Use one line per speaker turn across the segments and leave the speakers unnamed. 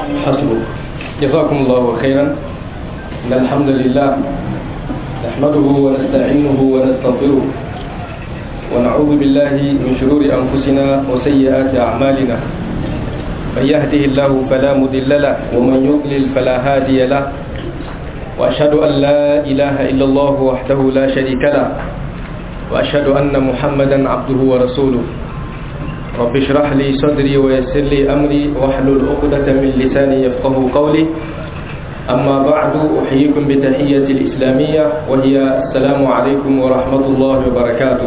حسبك جزاكم الله خيرا إن الحمد لله نحمده ونستعينه ونستغفره ونعوذ بالله من شرور أنفسنا وسيئات أعمالنا من يهده الله فلا مضل له ومن يضلل فلا هادي له وأشهد أن لا إله إلا الله وحده لا شريك له وأشهد أن محمدا عبده ورسوله رب اشرح لي صدري ويسر لي أمري واحلل عقدة من لساني يفقه قولي أما بعد أحييكم بتحية الإسلامية وهي السلام عليكم ورحمة الله وبركاته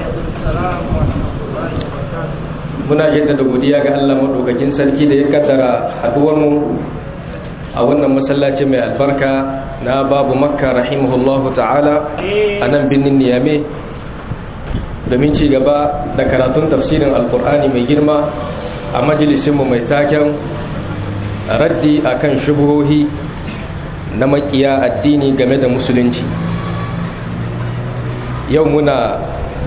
muna jaddada godiya ga Allah madaukakin sarki da ya kaddara haduwar mu a wannan masallaci mai albarka na babu makka rahimahullahu ta'ala a nan birnin niyame domin ci gaba da karatun tafsirin alkur'ani mai girma a majalisinmu mai taken raddi akan shubuhohi na makiya addini game da musulunci yau muna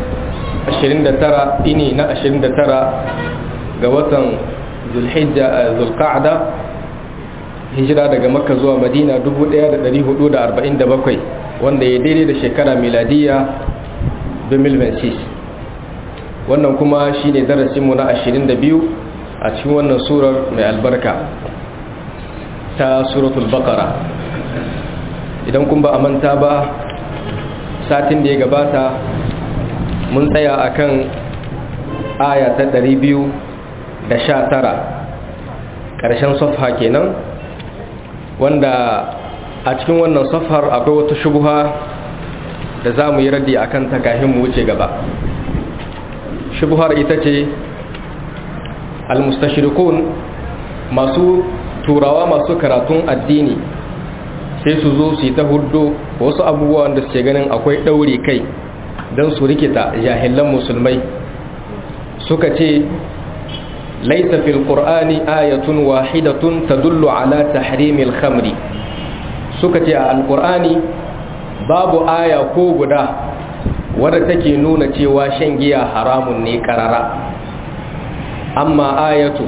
29 ini na 29 ga watan zulhijja zulqa'da hijira daga makka zuwa madina 1447 wanda ya daidai da shekara miladiya 2026 wannan kuma shine darasinmu na 22 a cikin wannan surar mai albarka ta suratul baqara idan kun ba a manta ba satin da ya gabata mun tsaya akan aya ta 219 ƙarshen safha kenan wanda a cikin wannan safhar akwai wata shubuha da za mu yi raddi a kan takahin mu wuce gaba shubuhar ita ce almustashirikun masu turawa masu karatun addini sai su zo su yi ta hudu wasu abubuwan da suke ganin akwai ɗaure kai don su rikita jahilan musulmai suka ce laisa fil qur'ani ayatun wahidatun tadullu ala tahrimil khamri suka ce a alqur'ani babu aya ko guda wadda take nuna cewa shan giya haramun ne karara amma ayatu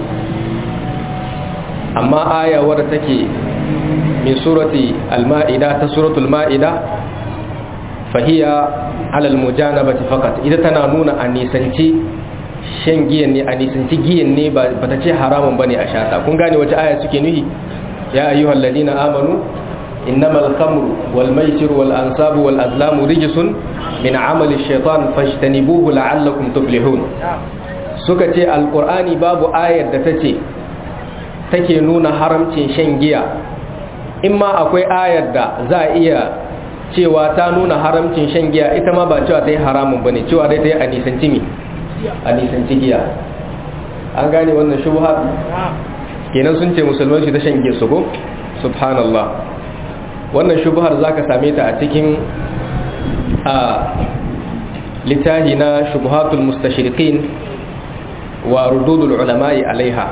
amma aya wadda take min surati al-ma'ida ta suratul ma'ida fahiya alal mujanabati faqat ita tana nuna a nisanci shan giyan ne a nisanci giyan ne ba ta ce haramun bane a shata kun gane wace aya suke nuhi ya ayyuhal ladina amanu innamal khamru wal maisir wal ansabu wal azlamu rijsun min amali shaitan fajtanibuhu la'allakum tuflihun suka ce alqur'ani babu ayar da tace take nuna haramcin shan giya in ma akwai ayar da za a iya cewa ta nuna haramcin shan giya ita ma ba cewa ta yi haramun ba ne cewa dai ta yi a nisanci mi a nisanci giya an gane wannan shubha kenan sun ce musulman shi ta shan giya su ko subhanallah wannan shubhar za ka same ta a cikin a littahi na shubhatul mustashriqin wa rududul ulama'i alaiha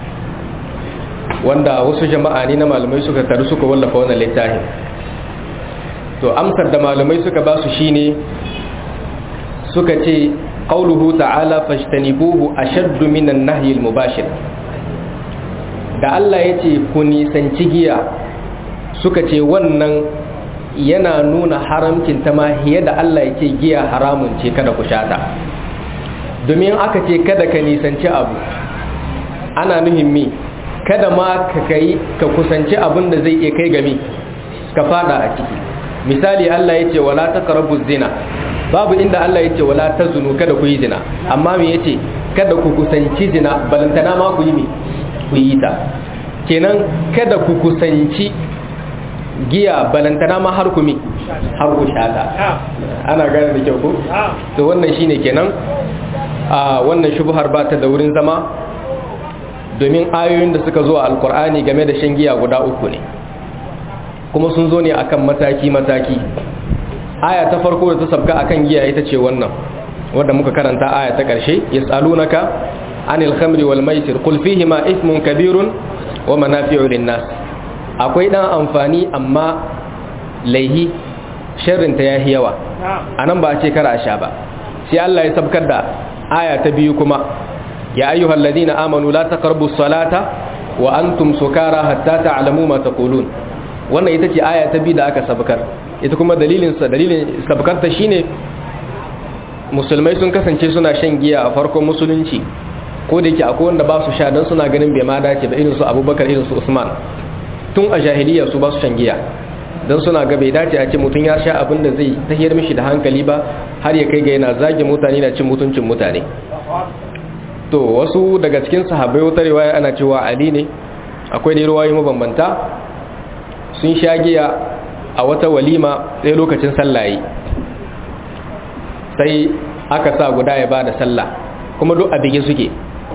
wanda wasu jama'a ne na malamai suka taru suka wallafa wannan littafin to amsar da malamai suka ba su shine suka ce qauluhu ta'ala fajtanibuhu ashaddu minan nahyi al-mubashir da Allah yace ku nisanci giya suka ce wannan yana nuna haramcin ta ma hiya da Allah yace giya haramun ce kada ku shata domin aka ce kada ka nisanci abu ana nuhin mi kada ma ka kai ka kusanci abin da zai iya kai gami ka fada a ciki misali Allah ya ce wala taqrabu zina babu inda Allah ya ce wala tazunu kada ku yi zina amma me yace kada ku kusanci zina balantana ma ku yi me ku yi ta kenan kada ku kusanci giya balantana ma har ku mi har ku shata ana gane da kyau ko to wannan shine kenan a wannan shubhar ba ta da wurin zama domin ayoyin da suka zo a alkur'ani game da shan giya guda uku ne kuma sun zo ne akan mataki-mataki aya ta farko da ta sabga akan giya ita ce wannan wadda muka karanta aya ta ƙarshe yas'alunaka anil khamri wal maisir qul fihi ma ithmun kabirun wa manafi'u lin nas akwai dan amfani amma laihi sharrin ta yahi yawa anan ba a ce kar a sha ba sai Allah ya sabkar da aya ta biyu kuma ya ayyuhal ladina amanu la taqrabu salata wa antum sukara hatta ta'lamu ma taqulun wannan ita ce aya ta biyu da aka sabkar ita kuma dalilin sa dalilin sabkar ta shine musulmai sun kasance suna shan giya a farkon musulunci ko da yake akwai wanda ba su sha dan suna ganin bai ma dace ba irin su Abubakar irin su Usman tun a jahiliya su ba su shan giya dan suna ga bai dace a ce mutum ya sha abin da zai tahiyar mishi da hankali ba har ya kai ga yana zage mutane na cin mutuncin mutane to wasu daga cikin sahabbai wata riwaya ana cewa Ali ne akwai ne ruwayoyi mabambanta sun sha giya a wata walima sai lokacin sallaye sai aka sa guda ya bada sallah kuma duk a bige suke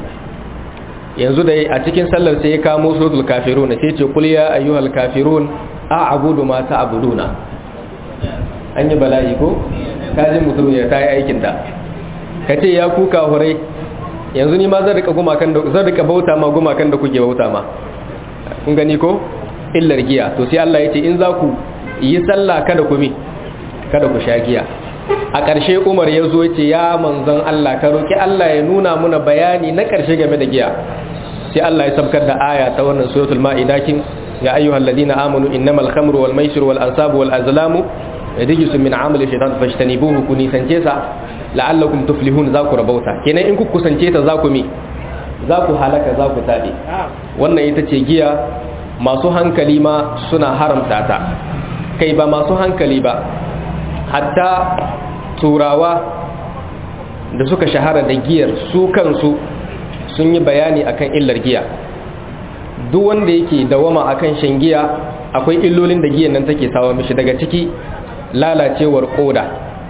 yanzu da a cikin sallar sai ya kamo suratul kafirun sai ce kul ya ayyuhal kafirun a'budu ma ta'buduna an yi bala'i ko kaji mutum ya tayi aikin ta kace ya ku kafurai yanzu ni ma zan rika gumakan da zan rika bauta ma gumakan da kuke bauta ma kun gani ko illar giya to sai Allah ya ce in za ku yi sallah kada ku mi kada ku sha giya a ƙarshe Umar ya zo ya ce ya manzon Allah ka roki Allah ya nuna muna bayani na ƙarshe game da giya sai Allah ya sabkar da aya ta wannan suratul ma'ida kin ya ayyuhal ladina amanu innamal khamru wal maisir wal ansabu wal azlamu rijsun min amali shaytan fashtanibuhu kuni sance sa la'allakum tuflihun za ku rabauta kenan in ku kusance ta za ku mi za ku halaka za ku tabe wannan ita ce giya masu hankali ma suna haramta ta kai ba masu hankali ba hatta turawa da suka shahara da giyar su kansu sun yi bayani akan illar giya duk wanda yake dawama akan shan giya akwai illolin da giyan nan take sawa mishi daga ciki lalacewar koda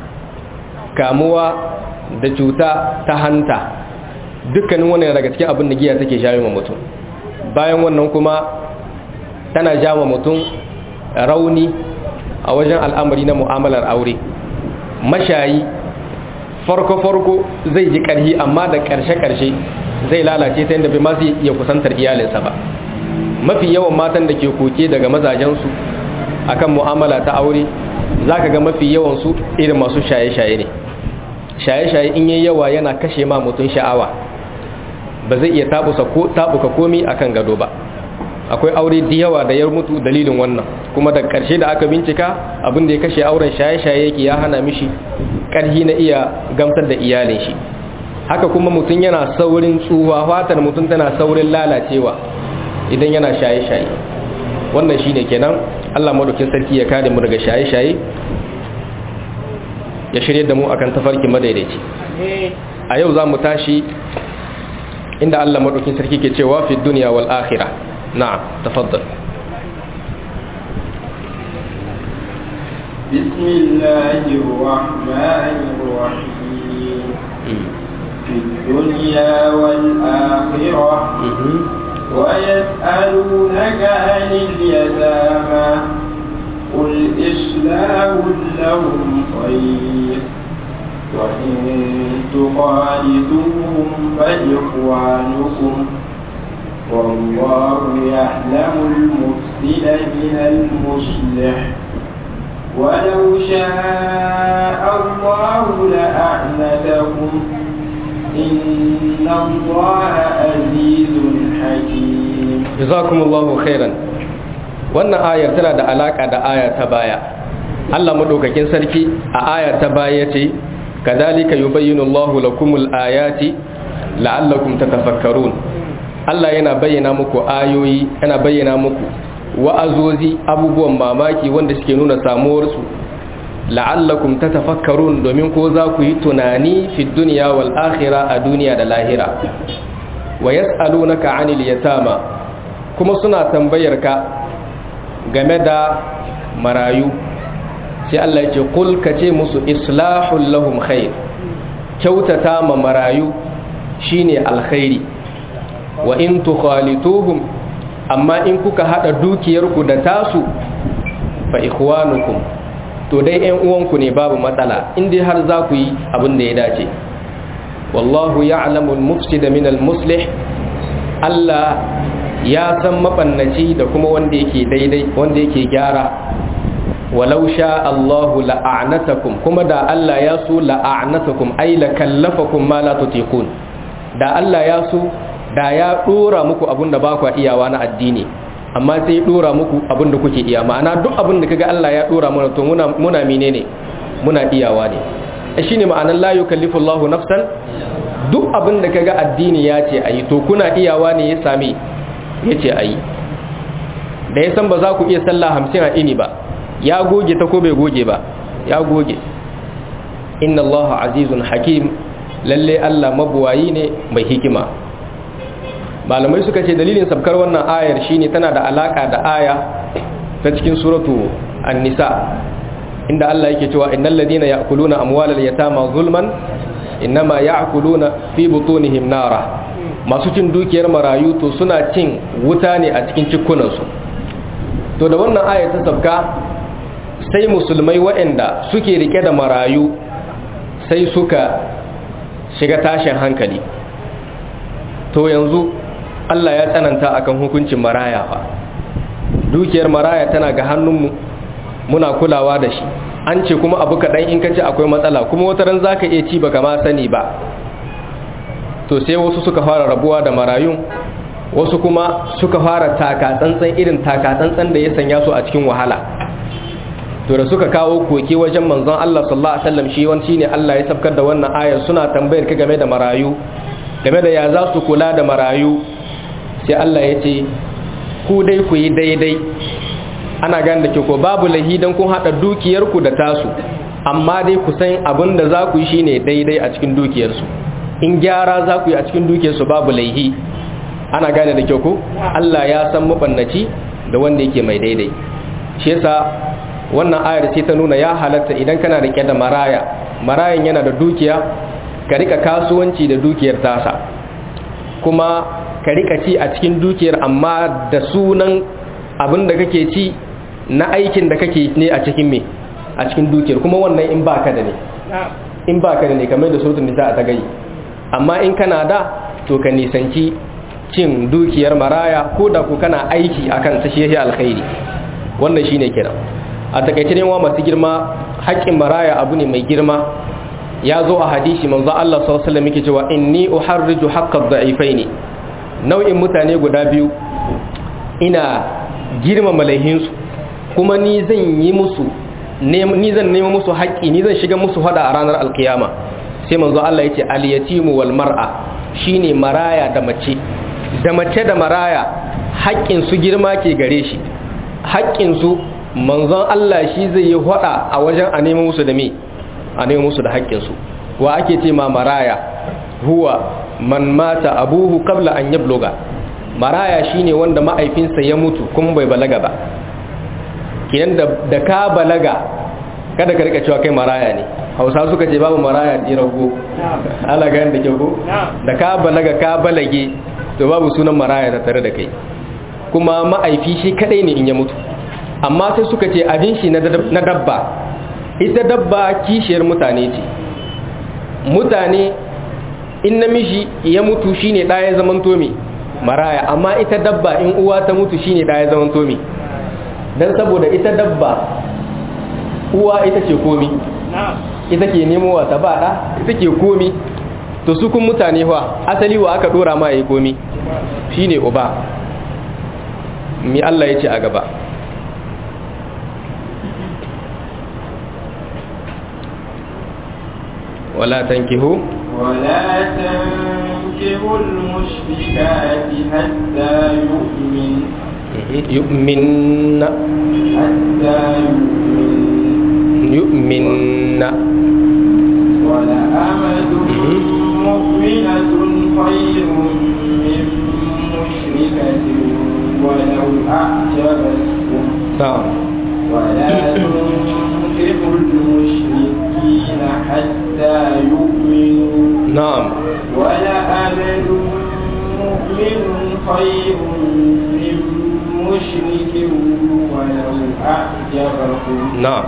kamuwa da cuta ta hanta dukkanin wannan daga cikin abin da giya take jawo ma mutum bayan wannan kuma tana jawo mutum rauni a wajen al'amari na mu'amalar aure mashayi farko-farko zai ji ƙarhi amma da ƙarshe-ƙarshe zai lalace ta yadda bai ma zai iya kusantar iyalinsa ba mafi yawan matan da ke koke daga mazajensu akan mu'amala ta aure za ka ga mafi yawansu irin masu shaye-shaye ne shaye-shaye in yi yawa yana kashe ma mutum sha'awa ba zai iya tabuka komi akan gado ba akwai aure da yawa da ya mutu dalilin wannan kuma da ƙarshe da aka bincika abin da ya kashe auren shaye-shaye yake ya hana mishi ƙarhi na iya gamsar da iyalin shi haka kuma mutum yana saurin tsuwa fatar mutum tana saurin lalacewa idan yana shaye-shaye wannan shine kenan Allah madaukin sarki ya kare mu daga shaye-shaye ya shirye da mu akan tafarki madaidaici a yau za mu tashi inda Allah madaukin sarki ke cewa fi duniya wal akhirah نعم تفضل
بسم الله الرحمن الرحيم في الدنيا والآخرة ويسألونك عن اليتامى قل إصلاح لهم خير وإن تخالطوهم فإخوانكم والله يعلم المفسد من المصلح ولو شاء الله لأعنتكم إن الله عزيز حكيم
جزاكم الله خيرا wannan ayar tana da alaka da aya ta baya Allah madaukakin sarki a ayar ta baya ce kadhalika yubayyinu Allahu lakumul ayati la'allakum tatafakkarun Allah yana bayyana muku ayoyi yana bayyana muku wa'azozi abubuwan mamaki wanda suke nuna samuwarsu la'allakum tatafakkarun domin ko za ku yi tunani fi dunya wal akhirah a duniya da lahira wa yas'alunaka 'anil yatama kuma suna tambayar ka game da marayu sai Allah ya ce kul kace musu islahul lahum khair kyautata ma marayu shine alkhairi wa in tukhalituhum amma in kuka hada dukiyarku da tasu fa ikhwanukum to dai ƴan uwanku ne babu matsala in dai har za ku yi abin da ya dace wallahu ya'lamu al-mufsida min al-muslih Allah ya san mabannaci da kuma wanda yake daidai wanda yake gyara walau sha Allahu la'anatakum kuma da Allah ya so la'anatakum ay la kallafakum ma la tutiqun da Allah ya so da ya dora muku abin da ba ku iyawa na addini amma sai ya dora muku abin da kuke iya ma'ana duk abin da kaga Allah ya dora mana to muna muna menene muna iyawa ne shine ma'anar la yukallifu Allahu nafsan duk abin da kaga addini ya ce ayi to kuna iyawa ne ya sami ya ce ayi da ya san ba za ku iya sallah hamsin a ini ba ya goge ta ko bai goge ba ya goge inna allaha azizun hakim lalle allah mabuwayi ne mai hikima malamai suka ce dalilin sabkar wannan ayar shine tana da alaka da aya ta cikin suratu an-nisa inda allah yake cewa innal ladina ya'kuluna amwalal yatama zulman innama ya'kuluna fi butunihim nara masu cin dukiyar marayu to suna cin wuta ne a cikin cikunansu to da wannan aya ta sabka sai musulmai waɗanda suke rike da marayu sai suka shiga tashin hankali to yanzu Allah ya tsananta akan hukuncin maraya fa dukiyar maraya tana ga hannunmu muna kulawa da shi an ce kuma abu kaɗan in ka ce akwai matsala kuma wata ran za ka iya ci baka ma sani ba to sai wasu suka fara rabuwa da marayun wasu kuma suka fara taka-tsantsan irin taka-tsantsan da ya sanya su a cikin wahala to da suka kawo koke wajen manzon Allah sallallahu alaihi wasallam shi wani shine Allah ya sabkar da wannan ayar suna tambayar ka game da marayu game da ya za su kula da marayu sai Allah ya ce ku dai ku yi daidai ana gane da ke ko babu lahi dan kun hada dukiyarku da tasu amma dai ku san abin da za ku yi shine daidai a cikin dukiyarsu in gyara za ku yi a cikin dukiyarsu babu laihi ana gane da kyau ko Allah ya san mabannaci da wanda yake mai daidai shi yasa wannan ayar sai ta nuna ya halatta idan kana rike da maraya marayan yana da dukiya ka rika kasuwanci da dukiyar tasa kuma ka rika ci a cikin dukiyar amma da sunan abin da kake ci na aikin da kake ne a cikin me a cikin dukiyar kuma wannan in baka da ne in baka da ne kamar da sautin nisa a ta gai amma in kana da to ka nisanci cin dukiyar maraya ko da ku kana aiki akan ta shi alkhairi wannan shine kiran a takaice ne wa masu girma haƙƙin maraya abu ne mai girma ya zo a hadisi manzo Allah sallallahu alaihi wasallam yake cewa inni uharriju haqqad da'ifaini nau'in mutane guda biyu ina girmama laihinsu kuma ni zan yi musu ni zan nema musu haƙƙi ni zan shiga musu hada a ranar alkiyama sai manzo Allah ya ce al-yatimu wal mar'a shine maraya da mace da mace da maraya haƙƙin su girma ke gare shi haƙƙin su manzon Allah shi zai yi hada a wajen a nemo musu da me a nemo musu da haƙƙin su wa ake ce ma maraya huwa man mata abuhu qabla an yabluga maraya shine wanda ma'aifinsa ya mutu kuma bai balaga ba kiyan da ka balaga kada ka rika cewa kai maraya ne hausa suka ce babu maraya rago ala ga da kyau da ka balaga ka balage to babu sunan maraya da tare da kai kuma ma'aifi shi kadai ne in ya mutu amma sai suka ce abin shi na dabba ita dabba kishiyar mutane ce mutane in namiji ya mutu shine ɗaya zaman tomi maraya amma ita dabba in uwa ta mutu shine ɗaya zaman tomi don saboda ita dabba uwa ita ce komi ita ke nemowa ta baɗa ita ke komi to su kun mutane wa asali wa aka ɗora ma ya yi komi shine uba mi Allah ya ce a gaba ولا تنكحوا
ولا تنكحوا المشركات حتى يؤمن
يؤمن
حتى يؤمن
يؤمن
ولأمة مؤمنة خير من مشركة ولو أعجبتكم
نعم
ولا تنكحوا المشركين حتى يؤمنوا
نعم
ولأمل مؤمن خير من مشرك ولو أعجبكم
نعم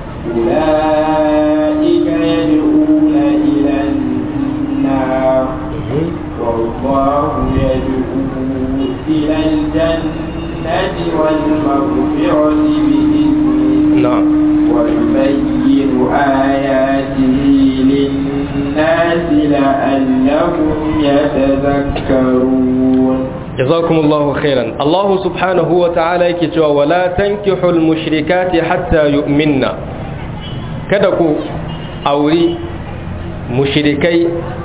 أولئك يدعون إلى النار والله يدعو إلى الجنة والمغفرة بإذنه
نعم
ويبين آياته الناس لعلهم يتذكرون
جزاكم الله خيرا الله سبحانه وتعالى يكتوى ولا تنكحوا المشركات حتى يؤمننا كدكو أوري مشركي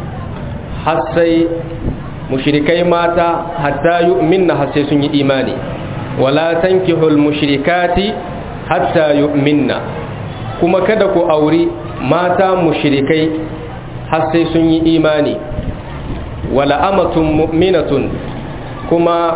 حسي مشركي ماتا حتى يؤمننا حسي سني إيماني ولا تنكحوا المشركات حتى يؤمننا كما كدكو أوري ماتا مشركي حسي سني إيماني ولا أمة مؤمنة kuma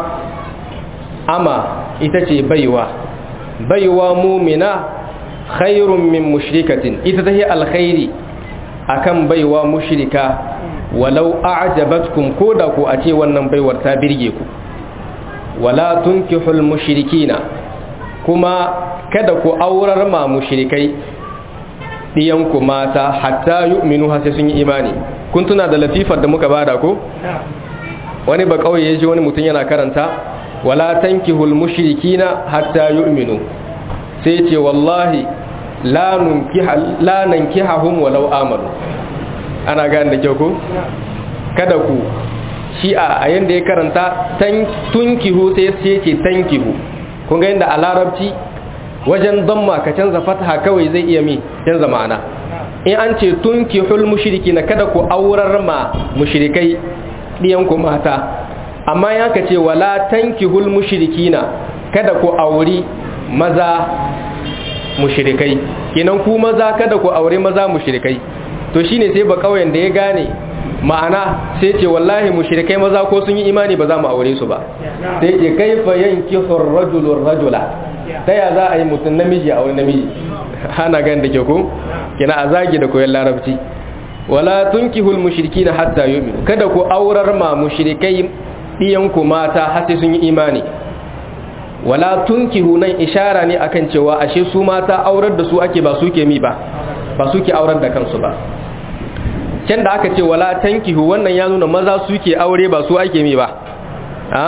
ama ita ce baiwa baiwa mumina khairun min mushrikatin ita ta yi alkhairi akan baiwa mushrika walau a'jabatkum koda ku a ce wannan baiwar ta birge ku wala tunkihul mushrikina kuma kada ku aurar ma mushrikai diyanku mata hatta yu'minu har sai sun yi imani kun tuna da latifar da muka bada ko wani ba kauye ya ji wani mutum yana karanta wala tankihul mushrikina hatta yu'minu sai ce wallahi la nunkiha la nankihahum walau amanu ana gane da kyau ko kada ku shi a yanda ya karanta tan tunkihu sai sai ce tankihu kun ga yanda a larabci wajen damma ka canza fataha kawai zai iya mi canza ma'ana in an ce tunkihul mushrikina kada ku aurar ma mushrikai ɗiyanku mata amma ya ka ce wala tankihul mushrikina kada ku auri maza mushrikai kinan ku maza kada ku auri maza mushrikai to shine sai ba kauyen da ya gane ma'ana sai ce wallahi mushrikai maza ko sun yi imani ba za mu aure su ba sai ce kaifa yankihu ar-rajulu rajula ta ya za a yi mutum namiji a aure namiji hana gan da ke ko kina a zagi da koyon larabci wala tunkihul mushrikina hatta yu'minu kada ku aurar ma mushrikai diyanku mata har sai sun yi imani wala tunkihu nan ishara ne akan cewa ashe su mata aurar da su ake ba su ke mi ba ba su ke aurar da kansu ba can da aka ce wala tankihu wannan ya nuna maza su ke aure ba su ake mi ba a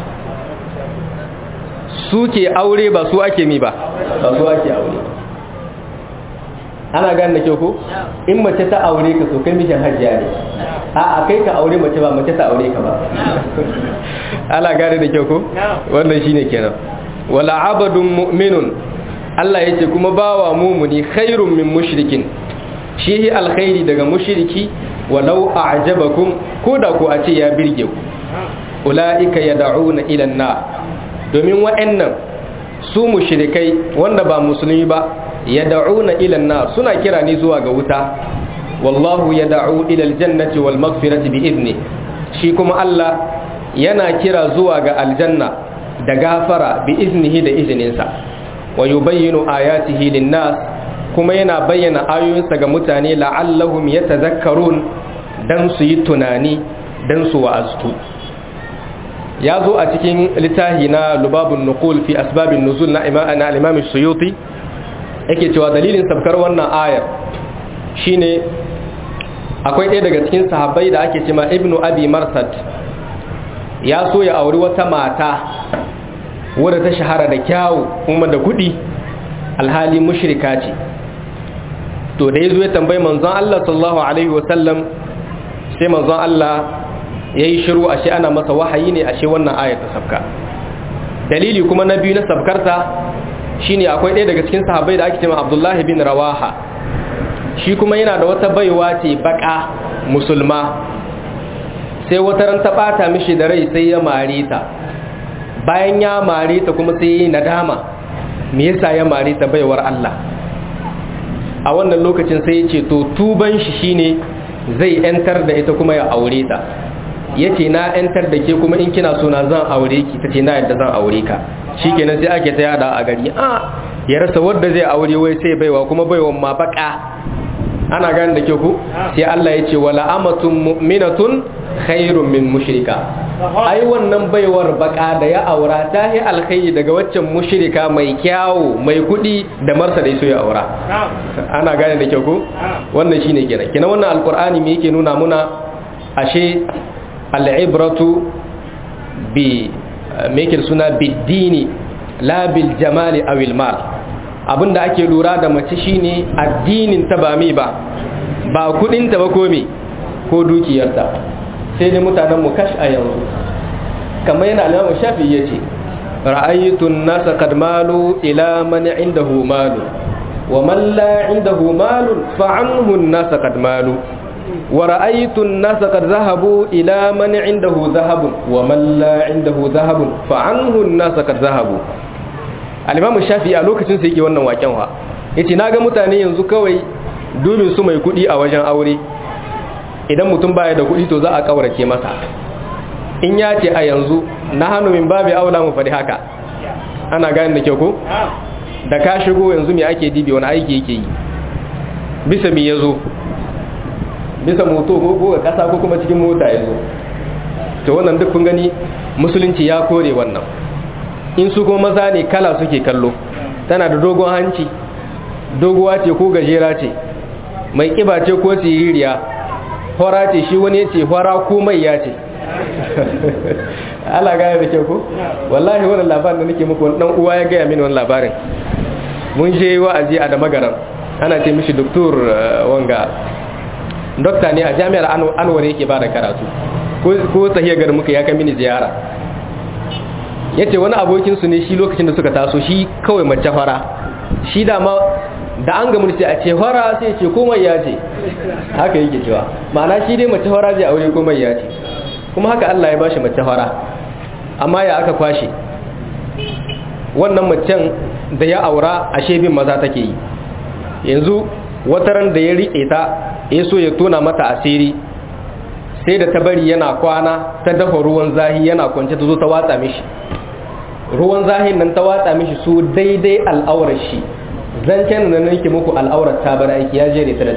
su ke aure ba su ake mi ba ba su ake aure ana gane da kyau ko in mace ta aure ka so kai mishin hajjiya ne a a kai ka aure mace ba mace ta aure ka ba ana gane da kyau ko wannan shine kenan wala abadun mu'minun Allah yace kuma bawa mumuni khairun min mushrikin shi alkhairi daga mushriki walau a'jabakum koda ko a ce ya birge ku ulaika yad'una ila an-nar domin wa'annan su mushrikai wanda ba musulmi ba yad'una ila an-nar suna kira ni zuwa ga wuta wallahu yad'u ila al-jannati wal maghfirati bi idni shi kuma Allah yana kira zuwa ga aljanna da gafara bi iznihi da izininsa wa yubayyinu ayatihi lin-nas kuma yana bayyana ayoyinsa ga mutane la'allahum yatadhakkarun dan su yi tunani dan su wa'aztu ya zo a cikin littafi na lubabun nuqul fi asbabin nuzul na imana al-imam suyuti yake cewa dalilin sabkar wannan ayar shine akwai ɗaya daga cikin sahabbai da ake cewa ibnu abi marsad ya so ya auri wata mata wadda ta shahara da kyawu kuma da kuɗi alhali mushrika ce to da ya zo ya tambayi manzon Allah sallallahu alaihi wasallam sai manzon Allah ya yi shiru ashe ana masa wahayi ne ashe wannan ayar ta sabka dalili kuma na biyu na sabkarta shine akwai ɗaya daga cikin sahabbai da ake cewa Abdullahi bin Rawaha shi kuma yana da wata baiwa ce baka musulma sai wata ran ta bata mishi da rai sai ya mare ta bayan ya mare ta kuma sai ya nadama me yasa ya mare ta baiwar Allah a wannan lokacin sai ya ce to tuban shi shine zai yantar da ita kuma ya aure ta yace na yantar da ke kuma in kina so na zan aure ki tace na yadda zan aure ka shikenan sai ake ta yada a gari a ya rasa wanda zai aure wai sai baiwa kuma baiwan ma baka ana gane da ke ku sai Allah ya ce wala amatun mu'minatun khairun min mushrika ai wannan baiwar baka da ya aura ta yi alkhairi daga waccan mushrika mai kyawu mai kudi da marsa da so ya aura ana gane da ke ku wannan shine kenan kenan wannan alqur'ani me yake nuna muna ashe al'ibratu bi me yake suna biddini la bil jamali awil mal abinda ake lura da mace shine addinin ta ba mi ba ba kudinta ba ko me ko dukiyarta sai dai mutanen mu kash a yanzu kamar yana alamun shafi ya ce ra'ayitun nasa kad malu ila man indahu malu wa man la indahu malun fa anhu nasa kad malu wa ra'ayitun nasa kad zahabu ila man indahu zahabun wa man la indahu zahabun fa anhu nasa kad zahabu al-imam shafi a lokacin sa yake wannan waken wa yace naga mutane yanzu kawai dubin su mai kudi a wajen aure idan mutum baya da kudi to za a kaurace masa in ya ce a yanzu na hannu min babu aula mu faɗi haka ana gani da kyau ko da ka shigo yanzu me ake dibi wani aiki yake yi bisa mi ya zo bisa moto ko ga kasa ko kuma cikin mota ya zo to wannan duk kun gani musulunci ya kore wannan in su kuma maza ne kala suke kallo tana da dogon hanci doguwa ce ko gajera ce mai kiba ce ko siririya hora ce shi wani ya ce hora ko mai ya ce Allah gaya da kyau ko wallahi wannan labarin da nake muku dan uwa ya gaya mini wannan labarin mun je wa'azi a da magaran ana ce mishi doktor wanga dokta ne a jami'ar Anwar yake ba da karatu ko tahiyar garin muka ya kai mini ziyara yace wani abokin su ne shi lokacin da suka taso shi kawai mace fara shi da ma da an gamu sai a ce fara sai ce komai ya ce haka yake cewa ma'ana shi dai mace fara zai aure komai ya ce kuma haka Allah ya bashi mace fara amma ya aka kwashe wannan macen da ya aura ashe bin maza take yi yanzu wataran da ya riƙe ta ya so ya tona mata asiri sai da ta bari yana kwana ta dafa ruwan zahi yana kwance ta zo ta watsa mishi ruwan zahin nan ta watsa mishi su daidai al'aurar shi zancen nan nake muku al'aurar ta bar aiki ya jere ta da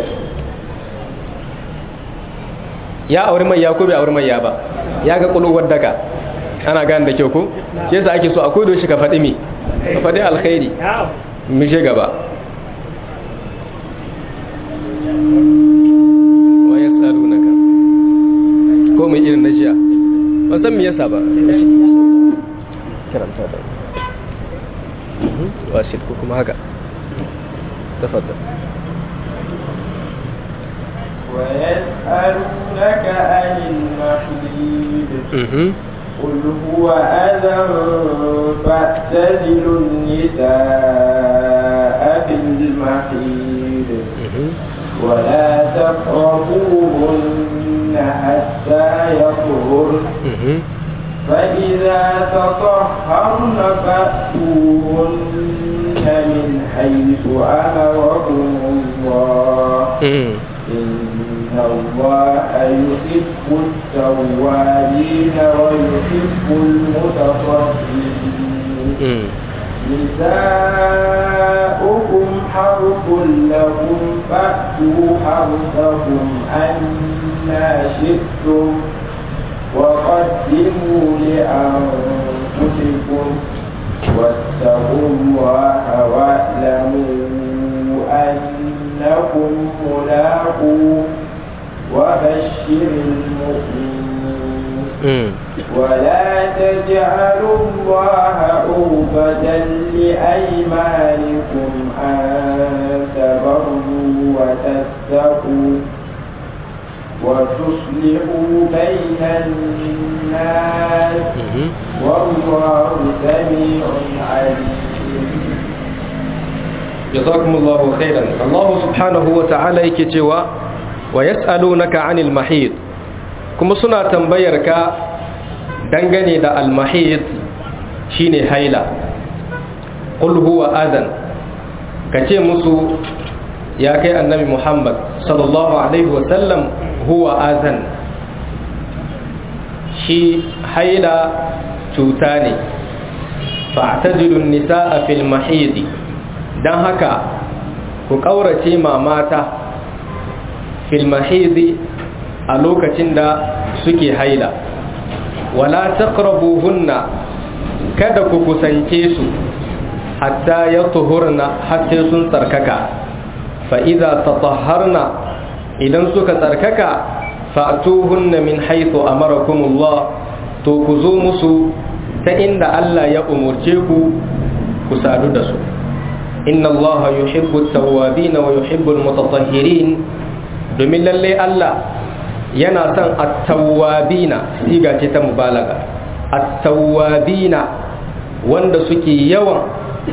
ya auri mai ya ko bai auri mai ya ba ya ga kulowar daga ana gane da kyau ko shi yasa ake so a kodo shi ka faɗi mi ka faɗi alkhairi mu je gaba wa yasalunaka ko mai irin na jiya ban san me yasa ba karanta da wasit ko kuma haka tafaddal
ويسألونك عن المحيط قل هو أذى فاعتزلوا النساء في المحيط ولا تقربوهن حتى يطهرن فإذا تطهرن فأتوهن من حيث أمركم الله إن الله يحب التوابين ويحب المتطهرين نساؤكم حرث لكم فأتوا حرثكم أنا شئتم وقدموا لأنفسكم واتقوا الله واعلموا أنكم ملاقوه وبشر المؤمنين ولا تجعلوا الله عربة لأيمانكم أن تبروا وتتقوا وتصلحوا بين الناس والله سميع عليم
jazakumullahu khairan Allah subhanahu wa ta'ala yake cewa wa yas'alunaka 'anil mahid kuma suna tambayar ka dangane da al-mahid shine haila qul huwa adan kace musu ya kai annabi Muhammad sallallahu alaihi wa sallam huwa adan shi haila cuta ne fa'tazilu an-nisaa fil mahidi don haka ku ƙaurace ma mata filmahizi a lokacin da suke haila wala taqrabuhunna kada ku kusance su hatta ya tuhurna har sai sun tsarkaka fa idza tatahharna idan suka tsarkaka fa'tuhunna min haythu amarakumullah to ku zo musu ta inda Allah ya umurce ku ku sadu da su inna Allah yuhibbu at-tawwabin wa yuhibbu al-mutatahhirin domin lalle Allah yana son at-tawwabina siga ce ta mubalaga at-tawwabina wanda suke yawan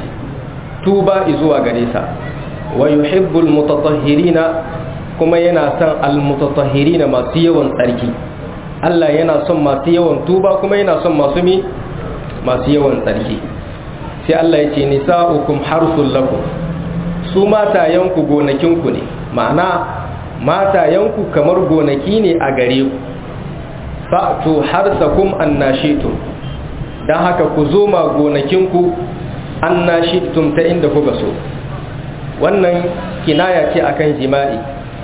tuba zuwa gare sa wa yuhibbul mutatahhirina kuma yana son al-mutatahhirina masu yawan tsarki Allah yana son masu yawan tuba kuma yana son masu mi masu yawan tsarki sai Allah ya ce nisa'ukum harsul lakum su matayenku gonakinku ne ma'ana matayenku kamar gonaki ne a gare ku fa'tu harsakum annashitum dan haka ku zo ma gonakinku annashitum ta inda kuka so wannan kinaya ce akan jima'i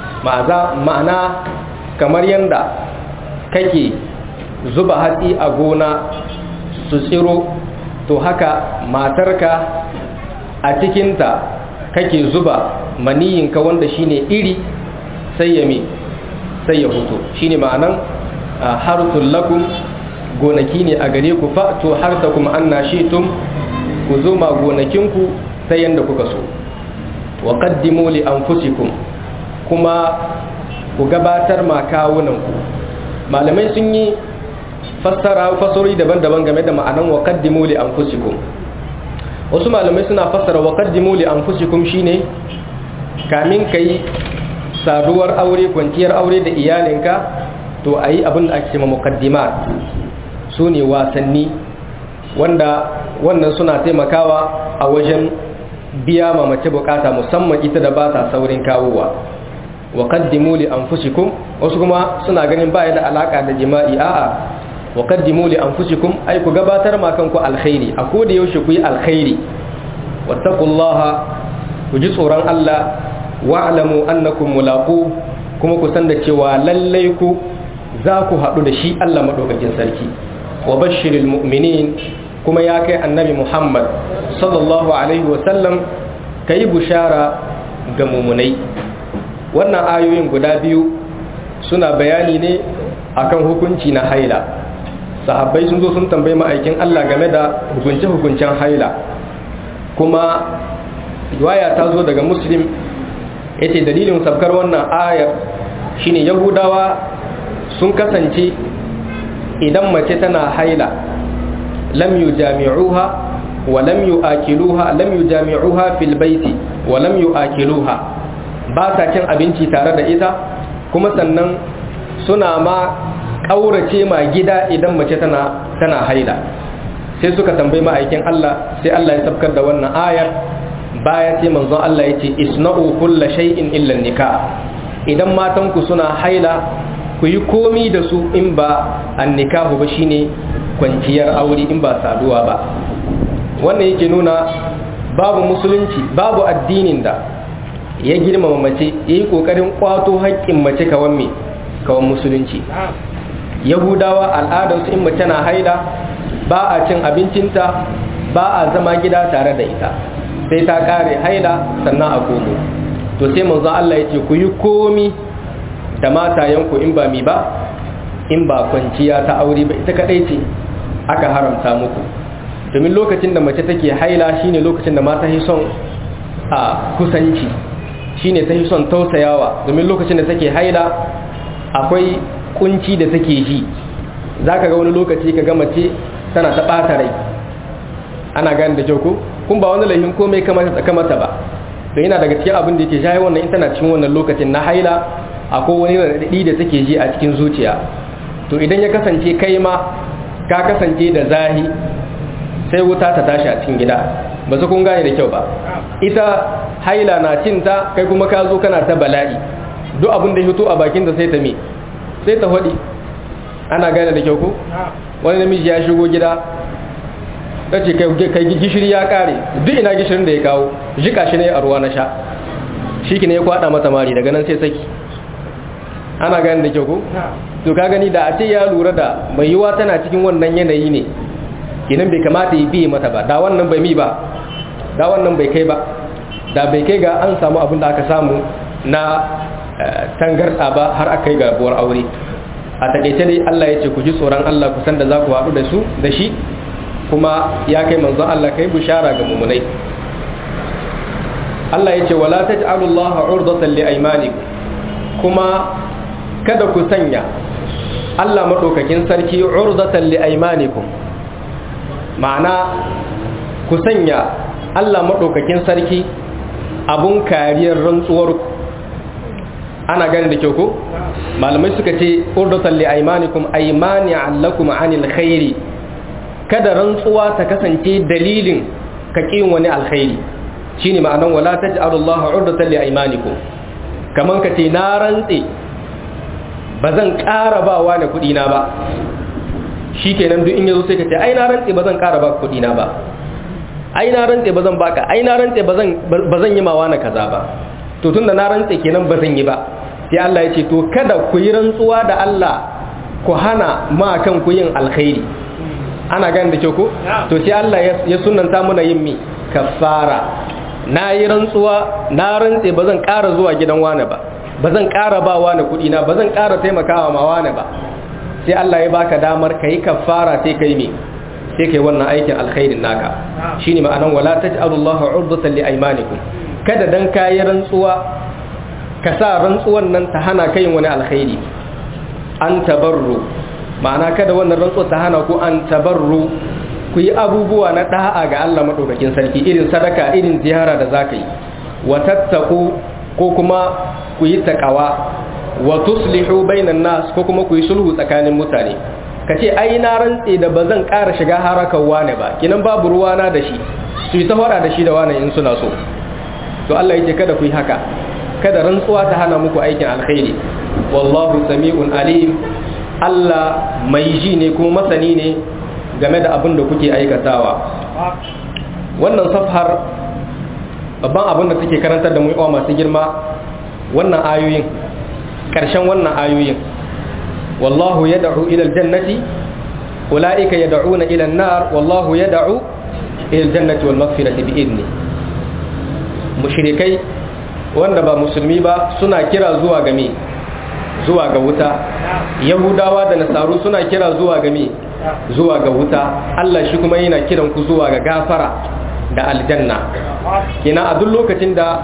ma'ana kamar yanda kake zuba hatsi a gona su tsiro to haka matarka a cikinta kake zuba maniyinka wanda shine iri sai ya mi sai ya fito shine ma'anan harsul lakum gonaki ne a gare ku fa to harsakum annashitum ku zo ma gonakinku sai yanda kuka so wa qaddimu li anfusikum kuma ku gabatar ma kawunanku malamai sun yi fassara fasori daban-daban game da ma'anan wa qaddimu li anfusikum wasu malamai suna fassara wa qaddimu li anfusikum shine kamin kai saduwar aure kwanciyar aure da iyalinka to ayi abin da ake cewa muqaddimat sune wasanni wanda wannan suna taimakawa a wajen biya ma mace bukata musamman ita da ba ta saurin kawowa wa qaddimu li anfusikum wasu kuma suna ganin ba da alaka da jima'i a'a wa qaddimu li anfusikum ay ku gabatar ma kanku alkhairi a koda yaushe ku yi alkhairi wattaqullaha ku ji tsoron Allah wa'lamu annakum mulaqu kuma ku san da cewa lallai ku za ku haɗu da shi Allah madaukakin sarki wa bashiril mu'minin kuma ya kai annabi Muhammad sallallahu alaihi wa sallam kai bushara ga mumunai wannan ayoyin guda biyu suna bayani ne akan hukunci na haila sahabbai sun zo sun tambayi ma'aikin Allah game da hukunce-hukuncen haila kuma riwaya ta zo daga muslim yace dalilin sabkar wannan ayar shine yahudawa sun kasance idan mace tana haila lam yujami'uha wa lam yu'akiluha lam yujami'uha fil baiti wa lam yu'akiluha ba sa cin abinci tare da ita kuma sannan suna ma ƙaurace ma gida idan mace tana tana haila sai suka tambayi ma'aikin Allah sai Allah ya sabkar da wannan ayar baya sai manzon Allah ya ce isna'u kulla shay'in illa nikah idan matan ku suna haila ku yi komi da su in ba an nikahu ba shine kwanciyar aure in ba saduwa ba wannan yake nuna babu musulunci babu addinin da ya girmama mace ya yi ƙoƙarin ƙwato haƙƙin mace kawan me kawan musulunci yahudawa al'adarsu in mace na haila ba a cin abincinta ba a zama gida tare da ita sai ta ƙare haila sannan a komo to sai manzon Allah ya ce ku yi komi da matayenku in ba mi ba in ba kwanciya ta aure ba ita kadai ce aka haramta muku domin lokacin da mace take haila shine lokacin da mata son a kusanci shine ta son tausayawa domin lokacin da take haila akwai kunci da take ji zaka ga wani lokaci ka ga mace tana ta bata rai ana gane da kyau ko kun ba wani laifin komai kamata ta kamata ba to yana daga cikin abin da yake shayi wannan in tana cikin wannan lokacin na haila akwai wani raɗaɗi da take ji a cikin zuciya to idan ya kasance kai ma ka kasance da zahi sai wuta ta tashi a cikin gida ba su kun gane da kyau ba ita haila na cinta kai kuma ka zo kana ta bala'i duk abin da hito a bakin da sai ta me sai ta hudi ana gane da kyau ko wani namiji ya shigo gida ta ce kai gishiri ya kare duk ina gishirin da ya kawo jika shi ne a ruwa na sha shi ne ya kwada mata mari daga nan sai saki ana gane da kyau ko to ka gani da a ce ya lura da mai yiwa tana cikin wannan yanayi ne kenan bai kamata ya biye mata ba da wannan bai mi ba da wannan bai kai ba da bai kai ga an samu abin da aka samu na tangarda ba har aka yi gabuwar aure a takaice dai Allah ya ce ku ji tsoron Allah ku san da za ku haɗu da su da shi kuma ya kai manzon Allah kai bishara ga mumunai Allah ya ce wala taj'alullaha urdatan li aymanikum kuma kada ku sanya Allah maɗaukakin sarki urdatan li aymanikum ma'ana ku sanya Allah maɗaukakin sarki abun kariyar rantsuwarku ana gani da kyau ko malamai suka ce urdatan li aymanikum aymani allakum anil khairi kada rantsuwa ta kasance dalilin ka kin wani alkhairi shine ma'anan wala taj'alullaha urdatan li aymanikum kaman ka ce na rantse bazan ƙara ba wa da kuɗi na ba shikenan duk in yazo sai ka ce ai na rantse bazan ƙara ba kuɗi na ba ai na rantse bazan baka ai na rantse bazan bazan yi mawa na kaza ba to tunda na rantse kenan bazan yi ba sai Allah ya ce to kada ku yi rantsuwa da Allah ku hana ma kan ku yin alkhairi ana gani da kyau ko to sai Allah ya sunanta muna yin mi kafara na yi rantsuwa na rantse ba zan ƙara zuwa gidan wane ba ba zan ƙara ba wane kuɗi na ba zan ƙara taimakawa ma wane ba sai Allah ya baka damar ka yi kafara sai kai me sai kai wannan aikin alkhairin naka shine ma'anan wala taj'alullaha urdatan li aymanikum kada dan kayi rantsuwa ka sa rantsuwan nan ta hana kai wani alkhairi an tabarru ma'ana kada wannan rantsuwa ta hana ku an tabarru ku yi abubuwa na da'a ga Allah madaukakin sarki irin sadaka irin ziyara da zaka yi wa tattaku ko kuma ku yi takawa wa tuslihu bainan nas ko kuma ku yi sulhu tsakanin mutane kace ai na rantse da bazan ƙara shiga harakan wane ba kinan babu ruwana da shi su yi ta fara da shi da wane in suna so to Allah yake kada ku yi haka kada rantsuwa ta hana muku aikin alkhairi wallahu sami'un alim Allah mai ji ne kuma masani ne game da abin da kuke aikatawa wannan safhar babban abin da take karantar da mu masu girma wannan ayoyin ƙarshen wannan ayoyin wallahu yad'u ila aljannati ulaika yad'una ila an-nar wallahu yad'u ila aljannati wal maghfirati bi idni mushrikai wanda ba musulmi ba suna kira zuwa ga me zuwa ga wuta yahudawa da nasaru suna kira zuwa ga me zuwa ga wuta Allah shi kuma yana kiran ku zuwa ga gafara da aljanna kina a duk lokacin da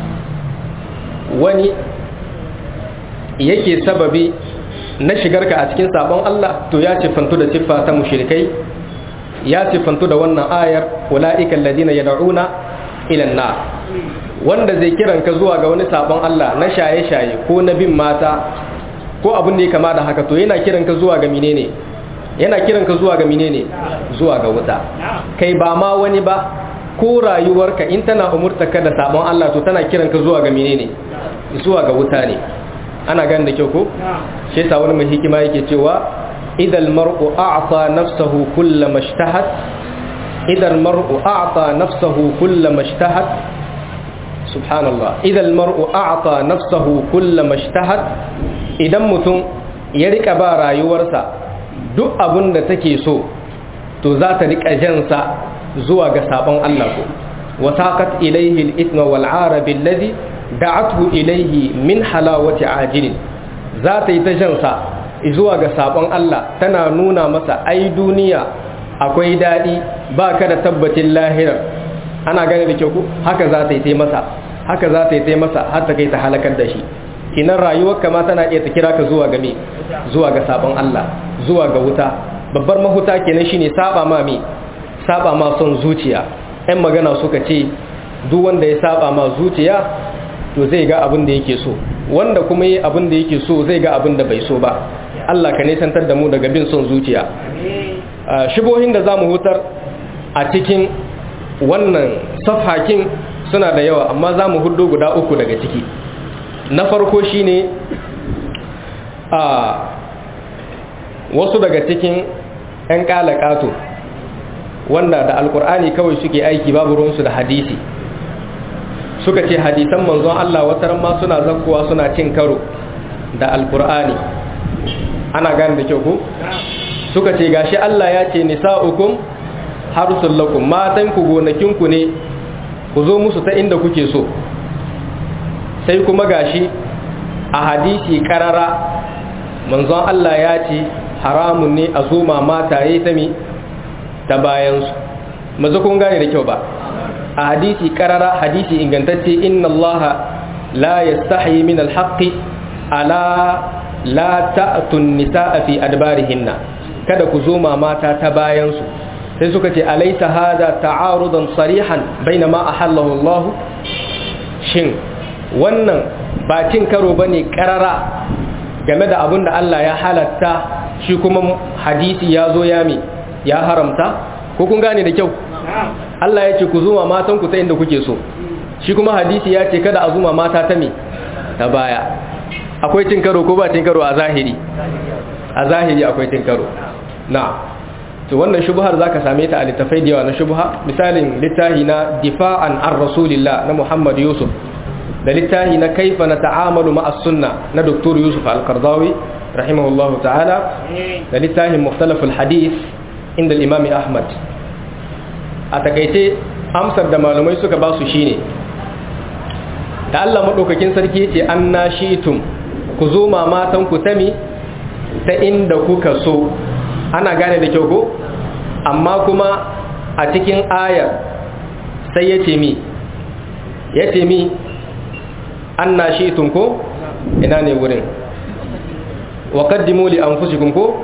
wani yake sababi na shigarka a cikin sabon Allah to ya siffantu da siffa ta mushrikai ya siffantu da wannan ayar ulaika alladhina yad'una ila an-nar wanda zai kiran ka zuwa ga wani sabon Allah na shaye-shaye ko na bin mata ko abin da ya kama da haka to yana kiran ka zuwa ga menene yana kiran ka zuwa ga menene zuwa ga wuta kai ba ma wani ba ko rayuwarka in tana umurta ka da sabon Allah to tana kiran ka zuwa ga menene zuwa ga wuta ne ana gani da kyau ko shi yasa wani mai hikima yake cewa idal mar'u a'ta nafsahu kullama ishtahat idal mar'u a'ta nafsahu kullama ishtahat subhanallah idal mar'u a'ta nafsahu kullama ishtahat idan mutum ya rika ba rayuwarsa duk abin da take so to za ta rika jansa zuwa ga sabon Allah ko wasaqat ilayhi al-ithma wal 'arab alladhi da'athu ilayhi min halawati ajilin za ta yi ta jansa zuwa ga sabon Allah tana nuna masa ai duniya akwai dadi ba ka da tabbacin lahirar ana gane da kyau ku haka za ta yi ta masa haka za ta yi ta masa har ta kai ta halakar da shi kinan rayuwar kama tana iya ta kira ka zuwa ga me zuwa ga sabon Allah zuwa ga wuta babbar mahuta kenan shine saba ma me saba ma son zuciya ɗan magana suka ce duk wanda ya saba ma zuciya to zai ga abin da yake so wanda kuma yi abin da yake so zai ga abin da bai so ba Allah ka nisantar da mu daga bin son zuciya shibohin da zamu hutar a cikin wannan safhakin suna da yawa amma zamu hudu guda uku daga ciki na farko shine a wasu daga cikin 'yan kalakato wanda da alkur'ani kawai suke aiki babu ruwansu da hadisi suka ce hadisan manzon Allah wataran ma suna zakkowa suna cin karo da alkur'ani ana gane da kyau ku suka ce gashi Allah ya ce nisa'ukum harsul lakum matan ku gonakin ku ne ku zo musu ta inda kuke so sai kuma gashi a hadisi karara manzon Allah ya ce haramun ne a zoma mataye ta mi ta bayansu mazu kun gane da kyau ba a hadisi karara hadisi ingantacce inna allaha la yastahi min alhaqi ala la ta'tun nisaa fi adbarihinna kada ku zo mata ta bayan su sai suka ce alaysa hada ta'arudan sarihan baina ma ahallahu Allah shin wannan ba cin karo bane karara game da abin da Allah ya halatta shi kuma hadisi ya zo ya mi ya haramta ko kun gane da kyau Allah ya ce ku zuma matan ku ta inda kuke so shi kuma hadisi ya ce kada a zuma mata ta mi ta baya akwai cin karo ko ba cin karo a zahiri a zahiri akwai cin karo na to wannan shubhar zaka same ta a littafai da yawa na shubha misalin littahi na difa'an an rasulillah na Muhammad Yusuf da littahi na kaifa na ta'amalu ma'as sunna na Dr. Yusuf Al-Qardawi rahimahullahu ta'ala da littahin mukhtalaful hadith inda al-Imam Ahmad a takaice amsar da malumai suka ba su shine da Allah madaukakin sarki ce anna shi'tum ku zo mamatan ku tami ta inda kuka so ana gane da kyau ko amma kuma a cikin ayar sai ya ce mi ya ce mi an na shi ko ina ne wurin wa kaddimu li anfusikum ko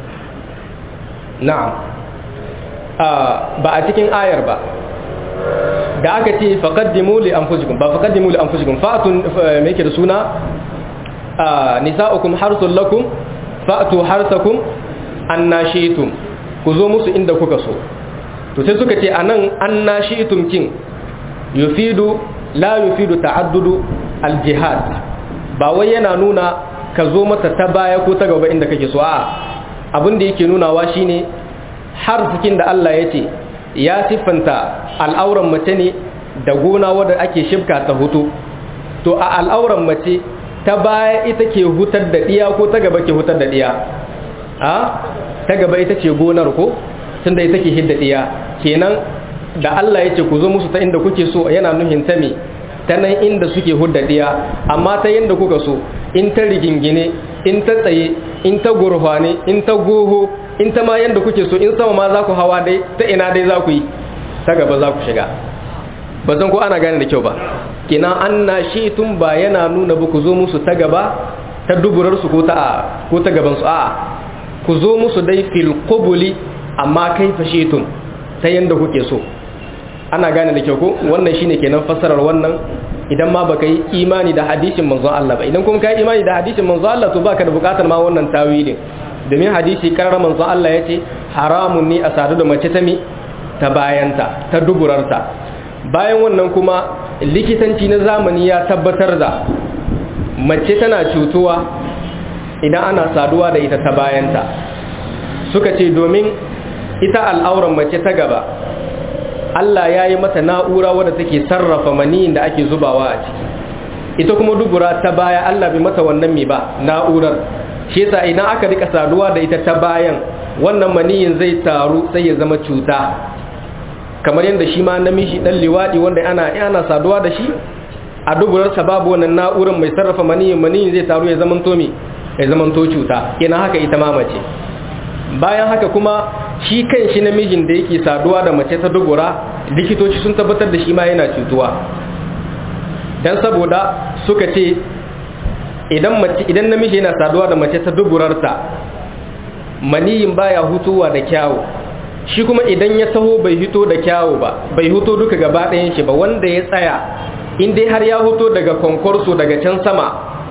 na'am ba a cikin ayar ba da aka ce faqaddimu li anfusikum ba faqaddimu li anfusikum fa'atun me yake da suna nisa'ukum harsul lakum fa'tu harsakum annashitum ku zo musu inda kuka so to sai suka ce anan annashitum kin yufidu la yufidu ta'addudu aljihad ba wai yana nuna ka zo mata ta baya ko ta gaba inda kake so a abin da yake nunawa shine har cikin da Allah ya ce ya siffanta al'auran mace ne da gona wadda ake shibka ta hutu to a al'auran mace ta baya ita ke hutar da diya ko ta gaba ke hutar da diya a ta gaba ita ce gonar ko tunda ita ke hidda diya kenan da Allah ya ce ku zo musu ta inda kuke so yana nuhin ta me ta nan inda suke hudda diya amma ta yanda kuka so in ta rigingine in ta tsaye in ta gurfane in ta goho in ta ma yanda kuke so in sama ma za ku hawa dai ta ina dai za ku yi ta gaba za ku shiga ba san ko ana gane da kyau ba kenan an na shi tun ba yana nuna ba ku zo musu ta gaba ta duburarsu ko ta ko ta gabansu a ku zo musu dai fil qubuli amma kai fashetun ta yanda kuke so ana gane da kyau ko wannan shine kenan fassarar wannan idan ma baka yi imani da hadisin manzo Allah ba idan kuma ka yi imani da hadisin manzo Allah to baka da bukatar ma wannan tawilin domin hadisi karar manzo Allah yace haramun ne a sadu da mace ta mi ta bayanta ta duburarta bayan wannan kuma likitanci na zamani ya tabbatar da mace tana cutuwa idan ana saduwa da ita ta bayanta suka ce domin ita al'auran mace ta gaba Allah ya yi mata na'ura wadda take sarrafa maniyin da ake zubawa a ciki ita kuma dubura ta baya Allah bai mata wannan mi ba na'urar shi yasa idan aka rika saduwa da ita ta bayan wannan maniyin zai taru sai ya zama cuta kamar yadda shi ma namiji dan liwadi wanda ana ana saduwa da shi a duburarsa babu wannan na'urar mai sarrafa maniyin maniyin zai taru ya zama tomi ya zama to cuta kenan haka ita ma mace bayan haka kuma shi kan shi namijin da yake saduwa da mace ta dubura likitoci sun tabbatar da shi ma yana cutuwa dan saboda suka ce idan mace idan namiji yana saduwa da mace ta duburarta maniyin baya hutuwa da kyawu shi kuma idan ya taho bai hito da kyawu ba bai hito duka gaba ɗayan shi ba wanda ya tsaya in dai har ya hito daga konkorso daga can sama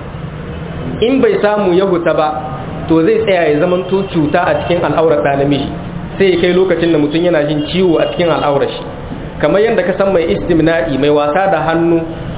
in bai samu ya huta ba to zai tsaya ya zama to cuta a cikin al'aurar ɗa namiji sai ya kai lokacin da mutum yana jin ciwo a cikin al'aurar shi kamar yadda ka san mai istimna'i mai wasa da hannu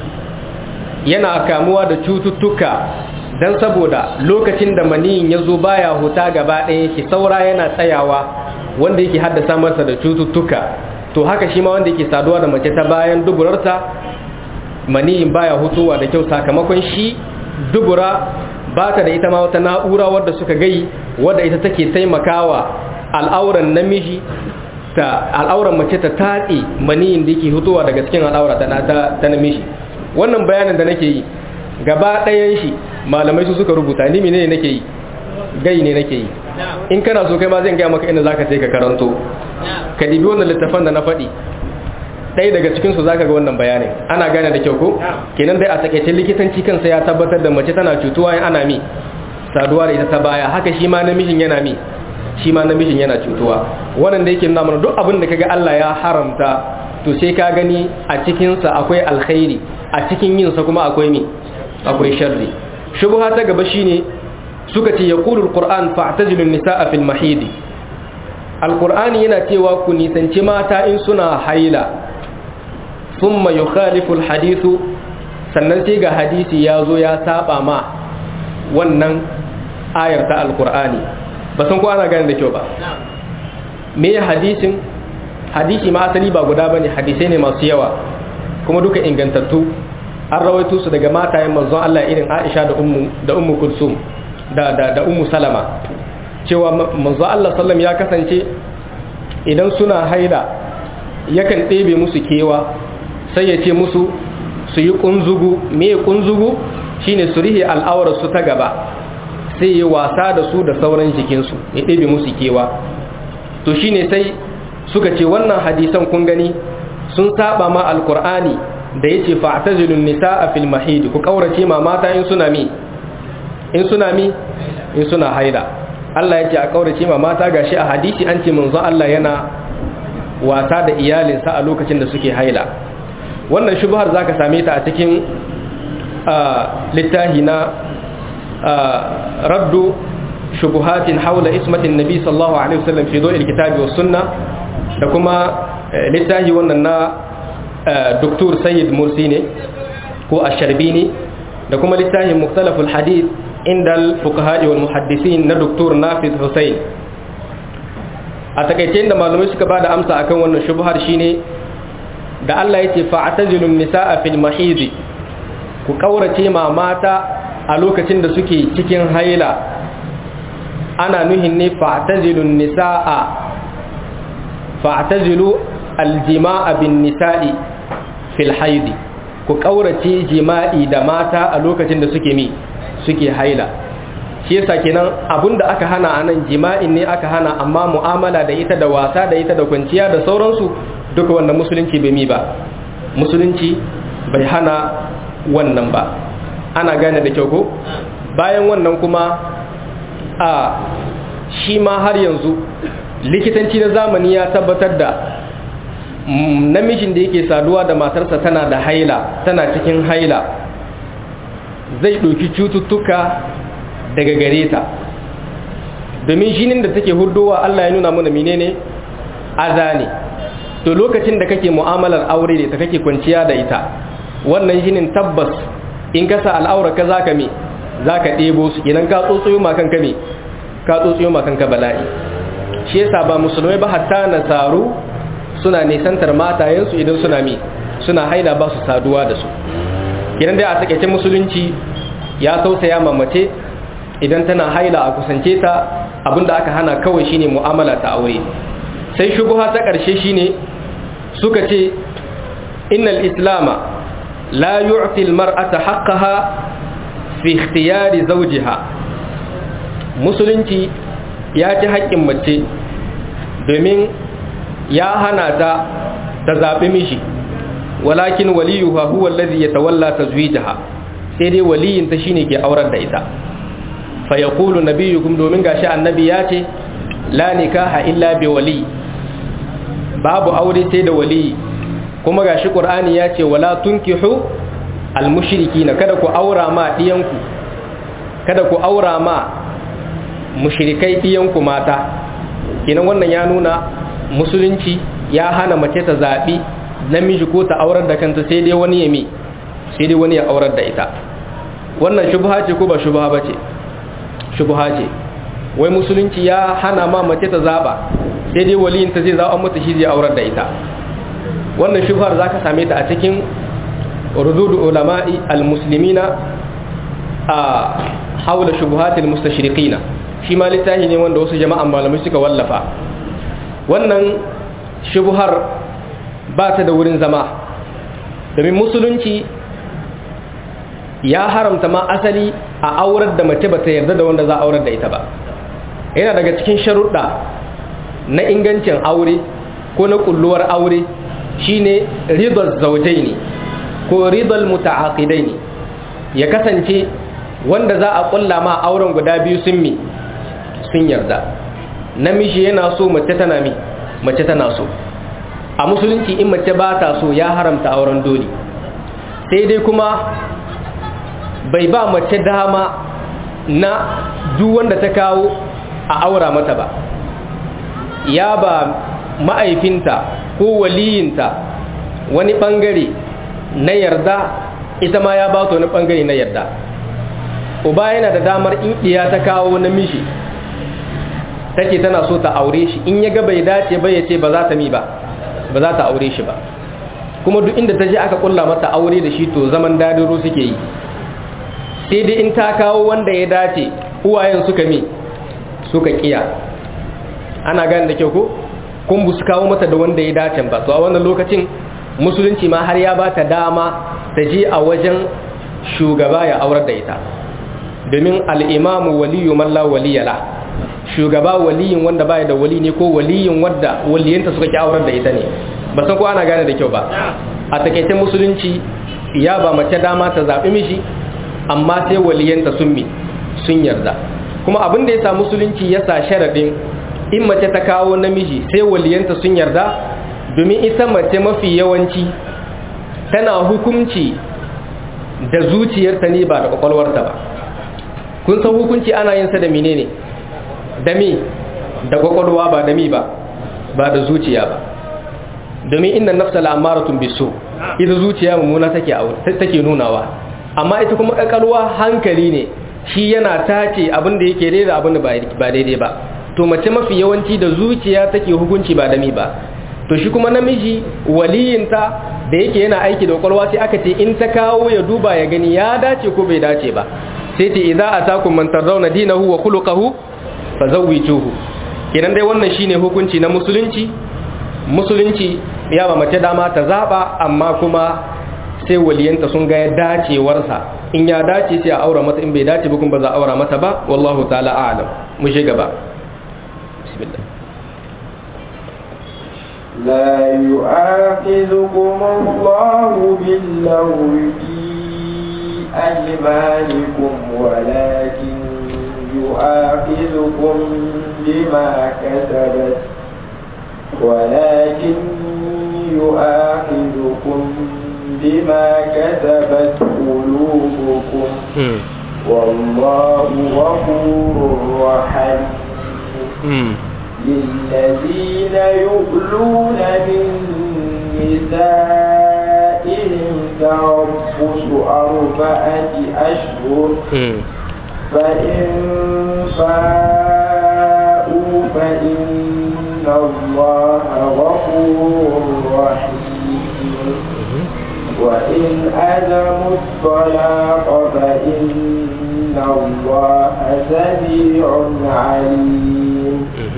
yana kamuwa da cututtuka don saboda lokacin da maniyin ya zo baya huta gaba ɗaya shi saura yana tsayawa wanda yake haddasa masa da cututtuka to haka shi ma wanda yake saduwa da mace ta bayan duburarta maniyin baya hutuwa da kyau sakamakon shi dubura ba ta da ita ma wata na'ura wadda suka gai wadda ita take taimakawa al'auran namiji ta al'auran mace ta tatse maniyin da yake hutuwa daga cikin al'aura ta namiji wannan bayanin da nake yi gaba ɗayan shi malamai su suka rubuta ni ne nake yi gai ne nake yi in kana so kai ma zan gaya maka inda zaka sai ka karanto ka dibi wannan littafan da na faɗi ɗaya daga cikinsu za ka ga wannan bayanin ana gane da kyau ko kenan dai a takaice likitanci kansa ya tabbatar da mace tana cutuwa in ana mi saduwa da ita ta baya haka shi ma namijin yana mi shi ma namijin yana cutuwa wannan da yake nuna mana duk abin da kaga Allah ya haramta to sai ka gani a cikinsa akwai alkhairi a cikin yinsa kuma akwai mi akwai sharri shubha ta gaba shine suka ce yaqulul qur'an fa'tazilun nisaa fil mahidi alqur'ani yana cewa ku nisanci mata in suna haila thumma yukhalifu alhadithu sannan sai ga hadisi ya zo ya saba ma wannan ayar ta alqur'ani ba san ko ana gane da kyau ba me hadisin hadisi ma asali ba guda bane hadisai ne masu yawa kuma duka ingantattu an rawaito su daga matayen manzon Allah irin Aisha da ummu da ummu Kulsum da da da ummu Salama cewa manzon Allah sallam ya kasance idan suna haila yakan ɗebe musu kewa sai ya ce musu su yi kunzugu me kunzugu shine su rihe al'aurar su ta gaba sai ya wasa da su da sauran jikinsu ya ɗebe musu kewa to shine sai suka ce wannan hadisan kun gani sun saba ma alkur'ani da yace fa'tazilun nisaa fil mahid ku kaurace ma mata in suna mi in suna mi in suna haila Allah yace a kaurace ma mata gashi a hadisi an ce manzo Allah yana wasa da iyalinsa a lokacin da suke haila wannan shubhar zaka same ta a cikin littahi na raddu shubuhatin haula ismatin nabi sallallahu alaihi wasallam fi dawil kitabi was sunna da kuma littahi wannan na doktor sayyid mursi ne ko asharbini da kuma littafin muktalaful hadith inda al-fuqaha'i wal muhaddisin na doktor nafiz hussein a takaice da malamai suka bada amsa akan wannan shubhar shine da Allah yace fa'tazilun nisaa fil mahid ku kaurace ma mata a lokacin da suke cikin haila ana nuhin ne fa'tazilun nisaa fa'tazilu aljima'a bin nisa'i fil haidi ku kaurace jima'i da mata a lokacin da suke mi suke haila shi yasa kenan abinda aka hana anan jima'in ne aka hana amma mu'amala da ita da wasa da ita da kwanciya da sauransu duka wannan musulunci bai mi ba musulunci bai hana wannan ba ana gane da kyau ko bayan wannan kuma a shi ma har yanzu likitanci na zamani ya tabbatar da namijin da yake saduwa da matarsa tana da haila tana cikin haila zai ɗauki cututtuka daga gare ta domin jinin da take hurdowa Allah ya nuna mana menene aza ne to lokacin da kake mu'amalar aure da ta kake kwanciya da ita wannan jinin tabbas in ka sa al'aura ka zaka me zaka ɗebo su idan ka tsotsoyo ma kanka me ka tsotsoyo ma kanka bala'i shi yasa ba musulmai ba hatta nasaru suna nisantar matayensu idan suna mi suna haila ba su saduwa da su idan dai a takaice musulunci ya tausaya mamace idan tana haila a kusance ta abinda aka hana kawai shine mu'amala ta aure sai shubuha ta ƙarshe shine suka ce innal islama la yu'ti al-mar'ata haqqaha fi ikhtiyari zawjiha musulunci ya ci haƙƙin mace domin ya hana ta ta zaɓi mishi walakin waliyuha huwa allazi yatawalla tazwijaha sai dai waliyin ta shine ke aurar da ita fa yaqulu nabiyukum domin gashi annabi ya ce la nikaha illa bi wali babu aure sai da wali kuma gashi qur'ani ya ce wala tunkihu almushrikina kada ku aura ma diyanku kada ku aura ma mushrikai diyanku mata kinan wannan ya nuna musulunci ya hana mace ta zaɓi namiji ko ta aurar da kanta sai dai wani ya mi sai dai wani ya aurar da ita wannan shubha ce ko ba shubha ba ce shubha ce wai musulunci ya hana ma mace ta zaɓa sai dai waliyin ta zai zaɓa mata shi zai aurar da ita wannan shubhar za ka same ta a cikin rududu ulama'i al-muslimina a haula shubuhatil mustashriqina shi ma littafi ne wanda wasu jama'an malamai suka wallafa wannan shubuhar ba ta da wurin zama domin musulunci ya haramta ma asali a aurar da mace ba ta yarda da wanda za a aurar da ita ba yana daga cikin sharuɗa na ingancin aure ko na kulluwar aure shine ridal zawjaini ko ridal muta'aqidaini ya kasance wanda za a kulla ma auren guda biyu sun mi sun yarda namiji yana so mace tana mi mace tana so a musulunci in mace ba ta so ya haramta auren dole sai dai kuma bai ba mace dama na duk wanda ta kawo a aura mata ba ya ba ma'aifinta ko waliyinta wani bangare na yarda ita ma ya ba ta wani bangare na yarda uba yana da damar in iya ta kawo namiji take tana so ta aure shi in ya ga bai dace ba ya ce ba za ta mi ba ba za ta aure shi ba kuma duk inda ta je aka kulla mata aure da shi to zaman dadiro suke yi sai dai in ta kawo wanda ya dace uwayen suka mi suka kiya ana gane da kyau ko kun bu su kawo mata da wanda ya dace ba to a wannan lokacin musulunci ma har ya ba ta dama ta je a wajen shugaba ya aurar da ita domin al'imamu waliyu malla waliyala shugaba waliyin wanda baya da wali ne ko waliyin wadda waliyanta suka ki aurar da ita ne ba san ko ana gane da kyau ba a takaice musulunci ya ba mace dama ta zaɓi mishi amma sai waliyanta sun mi sun yarda kuma abin da ya sa musulunci ya sa sharaɗin in mace ta kawo namiji sai waliyanta sun yarda domin ita mace mafi yawanci tana hukunci da zuciyarta ne ba da kwakwalwarta ba kun san hukunci ana yin sa da menene da mi da kwakwalwa ba da mi ba ba da zuciya ba domin inna nafsa la'amaratun bisu ita zuciya mummuna take take nunawa amma ita kuma kwakwalwa hankali ne shi yana tace abin da yake daidai abin da ba daidai ba to mace mafi yawanci da zuciya take hukunci ba da mi ba to shi kuma namiji waliyinta da yake yana aiki da kwakwalwa sai aka ce in ta kawo ya duba ya gani ya dace ko bai dace ba sai ce idza atakum man tardawna dinahu wa khuluquhu fazawwijuhu idan dai wannan shine hukunci na musulunci musulunci ya ba mace dama ta zaba amma kuma sai waliyanta sun ga dacewarsa in ya dace sai a aura mata in bai dace ba kuma ba za a aura mata ba wallahu ta'ala a'lam mu je gaba bismillah
لا يؤاخذكم الله باللغو في أيمانكم ولكن يؤاخذكم بما كسبت ولكن يؤاخذكم بما كسبت قلوبكم والله غفور رحيم للذين يؤلون من نسائهم تربص أربعة أشهر فإن فاءوا فإن الله غفور رحيم وإن أزموا الطلاق فإن الله سميع عليم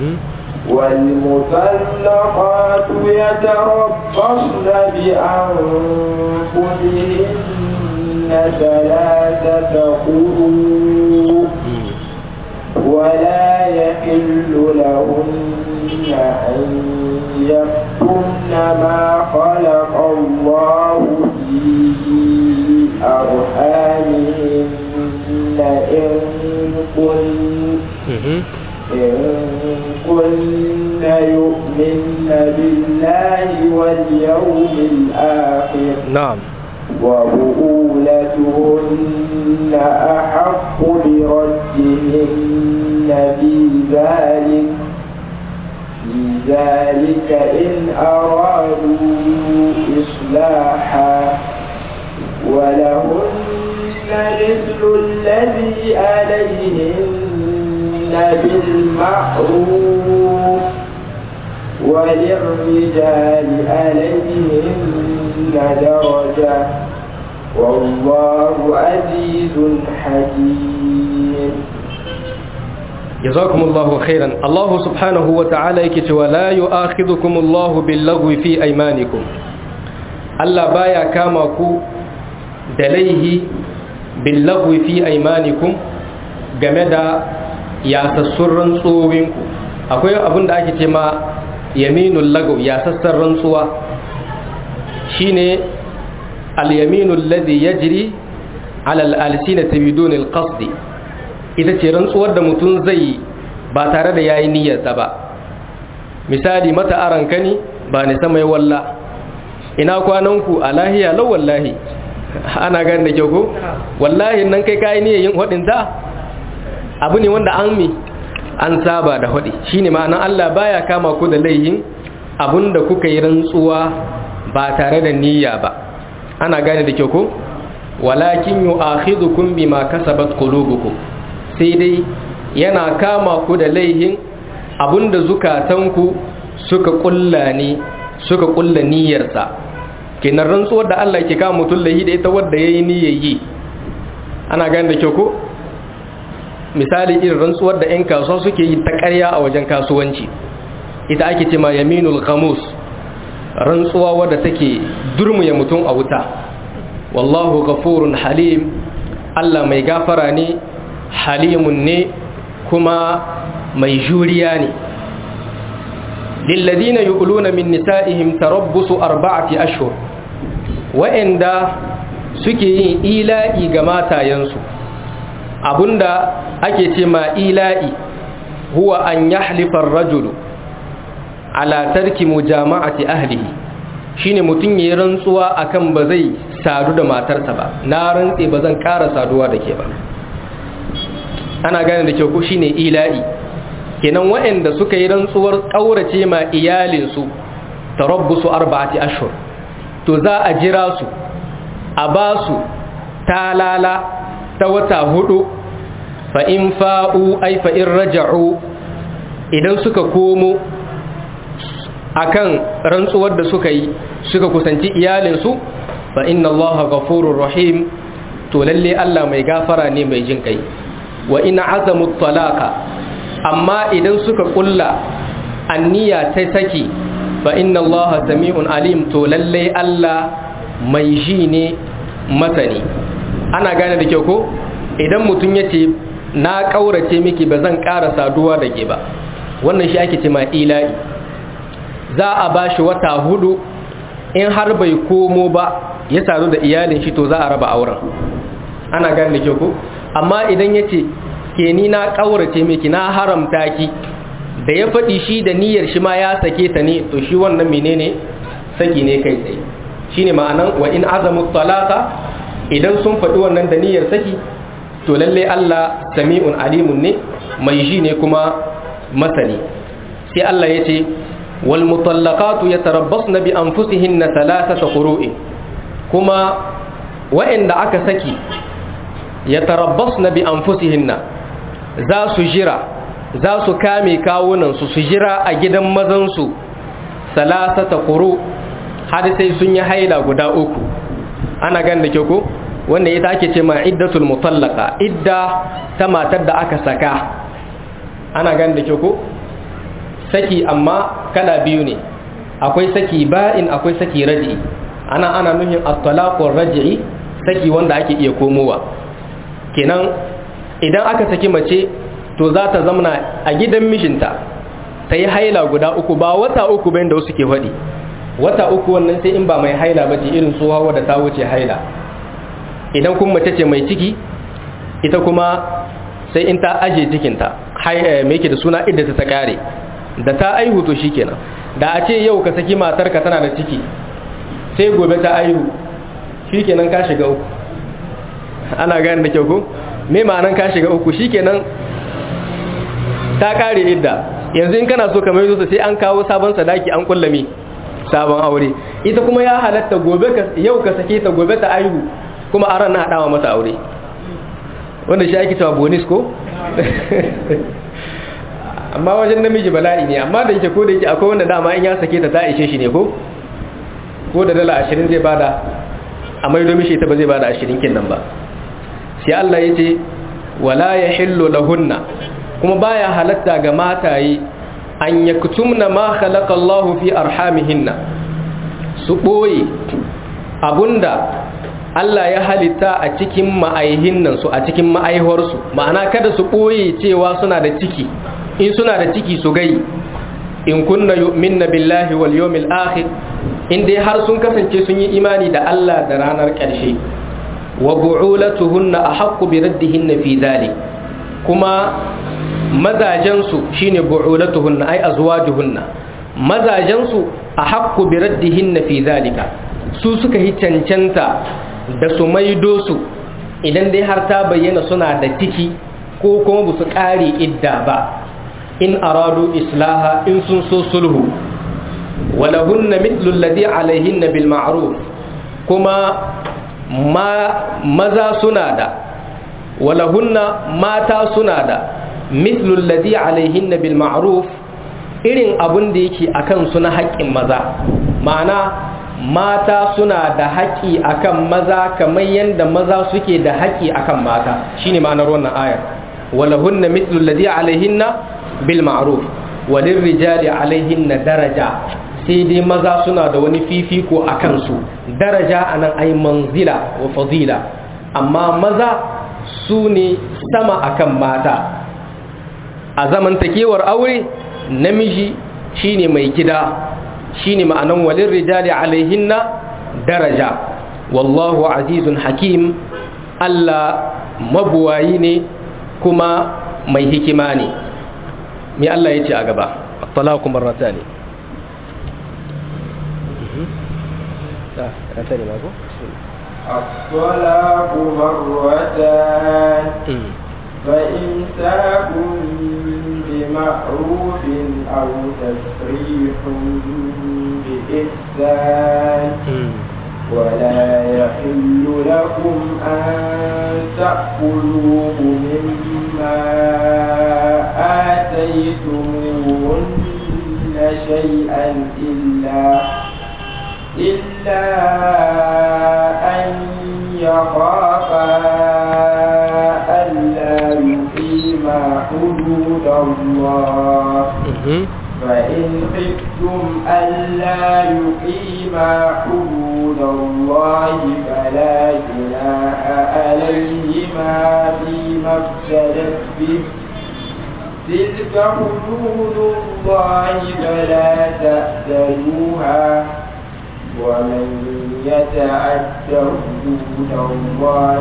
والمطلقات يتربصن بأنفسهن ثلاثة قروء ولا يحل لهن أن يكتمن ما خلق الله في أرحامهن إن كن إن كن يؤمن بالله واليوم الآخر
نعم
وبؤولتهن أحق بردهن في ذلك في ذلك إن أرادوا إصلاحا ولهن مثل الذي عليهن بالمعروف وللرجال عليهن درجة والله عزيز حكيم
جزاكم الله خيرا الله سبحانه وتعالى يكتب ولا يؤاخذكم الله باللغو في أيمانكم Allah baya kama ku da laihi billagwi fi aimanikum game da yasassun rantsowinku akwai abin da ake ce ma yaminul lagaw yasassan rantsuwa shine al-yaminu alladhi yajri ala al-alsinati bidun al-qasd ita ce rantsuwar da mutum zai ba tare da yayi niyyarsa ba misali mata aranka ni ba ni sama walla ina kwananku a lahiya lau wallahi ana gani da kyau ko wallahi nan kai kayi niyyar yin hudin ta abu ne wanda an mi an saba da hudi shine ma'anan Allah baya kama ku da laihin abinda kuka yi rantsuwa ba tare da niyya ba ana gane da kyau ko walakin yu'akhidhukum bima kasabat qulubukum sai dai yana kama ku da laihin abinda zukatanku suka kulla ne suka kulla niyyarsa kenan rantsuwar da Allah ke kama mutum lahi da ita wadda yayi niyyar yi ana gane da kyau ko misali irin rantsuwar da 'yan kasuwa suke yi ta ƙarya a wajen kasuwanci ita ake ce ma yaminul ghamus rantsuwa wadda take durmuya mutum a wuta wallahu ghafurun halim Allah mai gafara ne halimun ne kuma mai juriya ne lilladina yu'luna min nisa'ihim tarabbusu arba'ati ashhur wa'anda suke yin ila'i ga matayensu abunda ake ce ma ila'i huwa an yahlifa ar-rajulu ala tarki mujama'ati ahlihi shine mutun yayin rantsuwa akan ba zai sadu da matarsa ba na rantse ba zan ƙara saduwa da ke ba ana gane da kyau ko shine ila'i kenan waɗanda suka yi rantsuwar ƙaurace ma iyalinsu tarabbusu arba'ati ashhur to za a jira su a ba su talala ta wata hudu fa in fa'u ay fa in raja'u idan suka komo akan rantsuwar da suka yi suka kusanci iyalinsu fa inna allaha ghafurur rahim to lalle Allah mai gafara ne mai jin kai wa in azamu talaqa amma idan suka kulla anniya ta saki fa inna allaha sami'un alim to lalle Allah mai ji ne masani ana gane da kyau ko idan mutum ya ce na ƙaurace miki ba zan ƙara saduwa da ke ba wannan shi ake ce ma ila'i za a ba shi wata hudu in har bai komo ba ya sadu da iyalin shi to za a raba auren ana gane da kyau ko amma idan ya ce ke ni na ƙaurace miki na haramta ki da ya faɗi shi da niyyar shi ma ya sake ta ne to shi wannan menene saki ne kai tsaye shine ma'anan wa in azamu talaka idan sun faɗi wannan da niyyar saki to lalle Allah sami'un alimun ne mai ji ne kuma masani sai Allah ya ce wal mutallaqatu yatarabbasna bi anfusihinna thalathata qurui kuma wa'anda aka saki yatarabbasna bi anfusihinna za su jira za su kame kawunan su su jira a gidan mazan su thalathata quru har sai sun yi haila guda uku ana gan da kyau ko wanda ita ake ce ma iddatul mutallaka idda ta matar da aka saka ana gan da kyau ko saki amma kala biyu ne akwai saki ba'in akwai saki raji'i ana ana nuhin at-talaqur raji'i saki wanda ake iya komowa kenan idan aka saki mace to za ta zamana a gidan mishinta ta yi haila guda uku ba wata uku bayan da wasu ke faɗi wata uku wannan sai in ba mai haila ba ce irin tsohuwa wadda ta wuce haila idan kun mace ce mai ciki ita kuma sai in ta aje cikinta mai ke da suna idda ta kare da ta aihu to shikenan da a ce yau ka saki matarka tana da ciki sai gobe ta aihu shikenan ka shiga uku ana gani da kyau ko me ma'anan ka shiga uku shikenan ta kare idda yanzu in kana so ka mai sai an kawo sabon sadaki an kullame sabon aure ita kuma ya halatta gobe ka yau ka sake ta gobe ta aihu kuma aran na hadawa mata aure wanda shi ake cewa bonus ko amma wajen namiji bala'i ne amma da yake ko da yake akwai wanda dama in ya sake ta ta ishe shi ne ko ko da dala ashirin zai bada a maido mishi ta ba zai bada ashirin kin nan ba sai Allah ya ce wala ya hillu lahunna kuma baya halatta ga mataye an yaktumna ma khalaqa Allahu fi arhamihinna su boye abunda Allah ya halitta a cikin ma'aihinnan su a cikin ma'aihuwarsu ma'ana kada su boye cewa suna da ciki in suna da ciki su gai in kunna yu'minna billahi wal yawmil akhir in dai har sun kasance sun yi imani da Allah da ranar ƙarshe wa bu'ulatuhunna ahaqqu bi raddihinna fi dhalik kuma mazajensu shine bu'ulatuhunna ay azwajuhunna mazajensu ahaqqu bi raddihinna fi dhalika su suka yi cancanta da su maido su idan dai har ta bayyana suna da ciki ko kuma ba su ƙare idda ba in aradu islaha in sun so sulhu walahunna mithlu alladhi alaihinna bil ma'ruf kuma ma maza suna da walahunna mata suna da mithlu alladhi alaihinna bil ma'ruf irin abun da yake akan su na haƙƙin maza ma'ana mata suna da haƙƙi akan maza kamar yadda maza suke da haƙƙi akan mata shine ma'anar wannan ayar walahunna mithlu alladhi alaihinna bil ma'ruf walin rijali alaihinna daraja sai dai maza suna da wani fifiko a kansu daraja anan ai manzila wa fadila amma maza su ne sama akan mata a zamantakewar aure namiji shine mai gida shine ma'anan walin rijali alaihinna daraja wallahu azizun hakim Allah mabuwayi ne kuma mai hikima ne me Allah ya ce a gaba talaku marrata ne
الطلاق مرتان فإمساك بمعروف أو تسريح بإحسان ولا يحل لكم أن تأكلوه مما آتيتموهن شيئا إلا إلا أن يخافا ألا يقيما حدود الله فإن خفتم ألا يقيما حدود الله فلا جناح عليهما فيما افتدت به تلك حدود الله فلا تأتلوها ومن يتعد حدود الله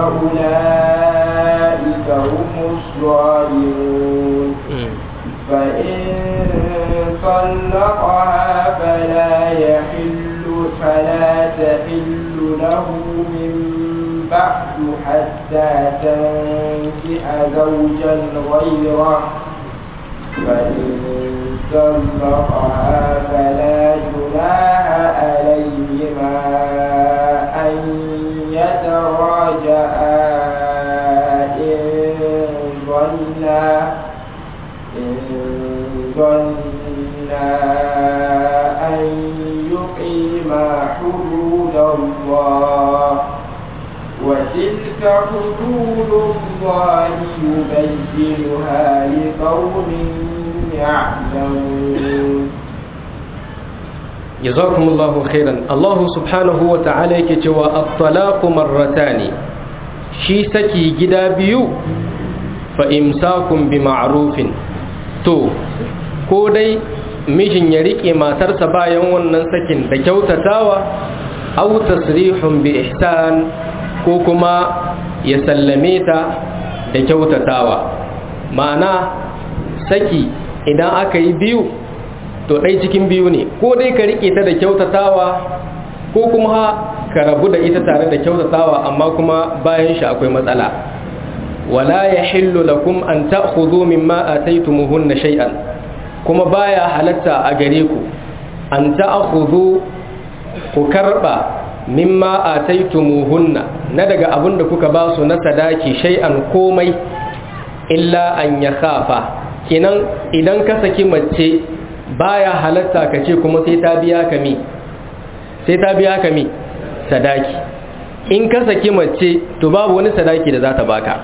فأولئك هم الظالمون فإن طلقها فلا يحل فلا تحل له من بعد حتى تنكح زوجا غيره فإن طلقها فلا جناح عليهما أن يتراجعا إن ظنا إن ظنا أن يقيما حدود الله وتلك حدود الله يبينها لقوم يعلمون
jazakumullahu khairan Allah subhanahu wa ta'ala yake cewa at-talaqu marratani shi saki gida biyu fa imsakun bi ma'rufin to ko dai mijin ya rike matarsa bayan wannan sakin da kyautatawa aw tasrihun bi ihsan ko kuma ya sallame ta da kyautatawa ma'ana saki idan aka yi biyu to ɗai cikin biyu ne ko dai ka riƙe ta da kyautatawa ko kuma ka rabu da ita tare da kyautatawa amma kuma bayan shi akwai matsala wala ya hillu lakum an ta'khudhu mimma ataytumuhunna shay'an kuma baya halatta a gare ku an ta'khudhu ku karba mimma ataytumuhunna na daga abin da kuka ba su na sadaki shay'an komai illa an yakhafa kinan idan ka saki mace baya halatta ka ce kuma sai ta biya ka mi sai ta biya ka mi sadaki in ka saki mace to babu wani sadaki da za ta baka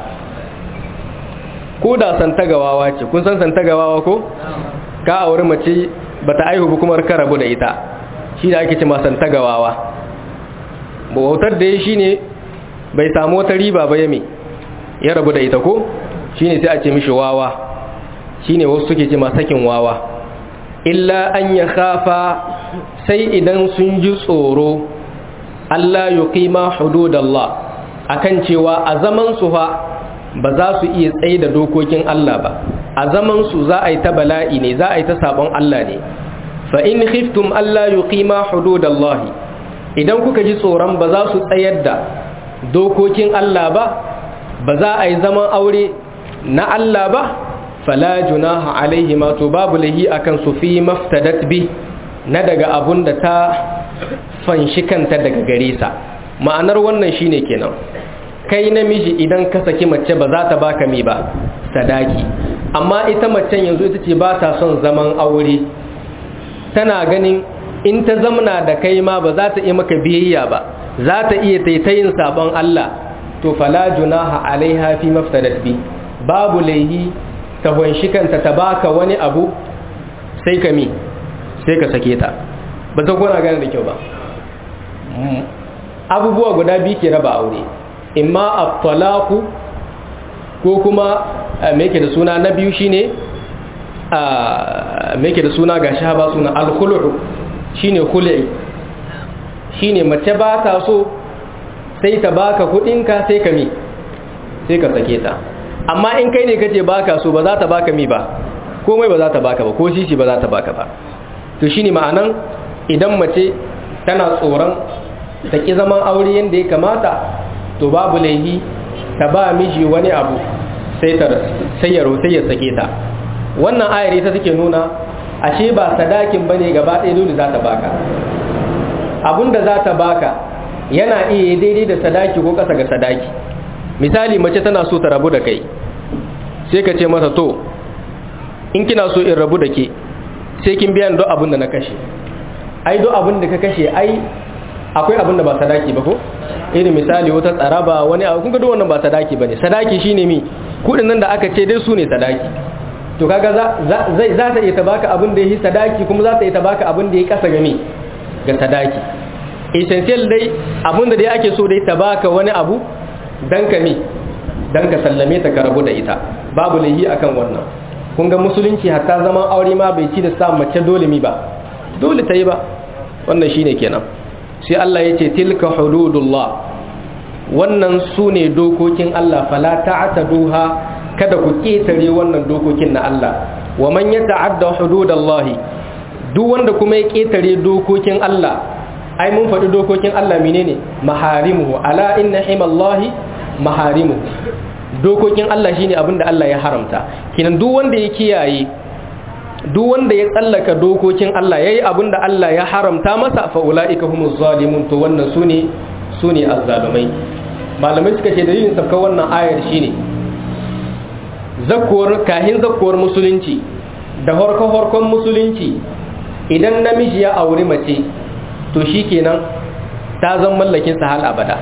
ko da santagawawa ce kun san santagawawa ko ka auri mace bata aihu ba kuma ka rabu da ita shi da ake ce ma santagawawa bautar da ya shine bai samu wata riba ba yame ya rabu da ita ko shine sai a ce mishi wawa shine wasu suke ce ma sakin wawa illa an ya khafa sai idan sun ji tsoro Allah yuqima hududallah akan cewa a zaman su fa ba za su iya tsaye da dokokin Allah ba a zaman su za a yi ta bala'i ne za a yi ta sabon Allah ne fa in khiftum alla yuqima hududallahi idan kuka ji tsoron ba za su tsayar da dokokin Allah ba ba za a yi zaman aure na Allah ba fala junaha alaihi ma to babu lahi akan su fi maftadat bi na daga abun da ta fanshi kanta daga gare sa ma'anar wannan shine kenan kai namiji idan ka saki mace ba za ta baka mi ba sadaki amma ita macen yanzu ita ce ba ta son zaman aure tana ganin in ta zamna da kai ma ba za ta iya maka biyayya ba za ta iya taitayin sabon Allah to fala junaha alaiha fi maftadat bi babu laihi ta wanshi kanta ta baka wani abu sai ka mi sai ka sake ta ba ta gona gane da kyau ba abubuwa guda biyu ke raba aure imma at-talaqu ko kuma me yake da suna na biyu shine me yake da suna gashi ba suna al-khulu shine khul'i shine mace ba ta so sai ta baka kudinka sai ka mi sai ka sake ta amma in kai ne kace baka so ba za ta baka mi ba komai ba za ta baka ba ko shishi ba za ta baka ba to shine ma'anan idan mace tana tsoron ta ki zaman aure yanda ya kamata to babu laihi ta ba miji wani abu sai ta sai ya sai ya sake ta wannan ayar ita take nuna ashe ba sadakin bane gaba ɗaya dole za ta baka abinda za ta baka yana iya daidai da sadaki ko ƙasa ga sadaki misali mace tana so ta rabu da kai sai ka ce mata to in kina so in rabu da ke sai kin biya duk abin da na kashe ai duk abin da ka kashe ai akwai abin da ba sadaki ba ko irin misali wata tsaraba wani abu kun ga duk wannan ba sadaki bane sadaki shine mi kudin nan da aka ce dai su ne sadaki to kaga za zai za ta iya ta baka abin da yi sadaki kuma za ta iya ta baka abin da ya kasa game ga sadaki essential dai abin da dai ake so dai ta baka wani abu dan ka mi dan ka sallame ta ka rabu da ita babu lahi akan wannan kun ga musulunci hatta zaman aure ma bai ci da sa mace dole mi ba dole ta yi ba wannan shine kenan sai Allah ya ce tilka hududullah wannan su ne dokokin Allah fala ta'taduha kada ku ketare wannan dokokin na Allah wa man yata'adda hududallahi duk wanda kuma ya ketare dokokin Allah ai mun faɗi dokokin Allah menene maharimuhu ala inna himallahi maharimuhu dokokin Allah shine abinda Allah ya haramta kinan duk wanda ya kiyaye duk wanda ya tsallaka dokokin Allah yayi abinda Allah ya haramta masa fa ulaika humuz zalimun to wannan sune sune azzalumai malamai suka ce dalilin sabka wannan ayar shine zakkuwar kahin zakkuwar musulunci da horkon horkon musulunci idan namiji ya auri mace to shikenan ta zan mallakin sa hal abada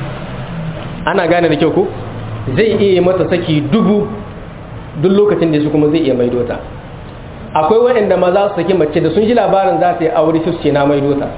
ana gane da kyau ko zai iya mata saki dubu duk lokacin da su kuma zai iya maido ta akwai waɗanda ma za su saki mace da sun ji labarin za ta yi aure su ce na maido ta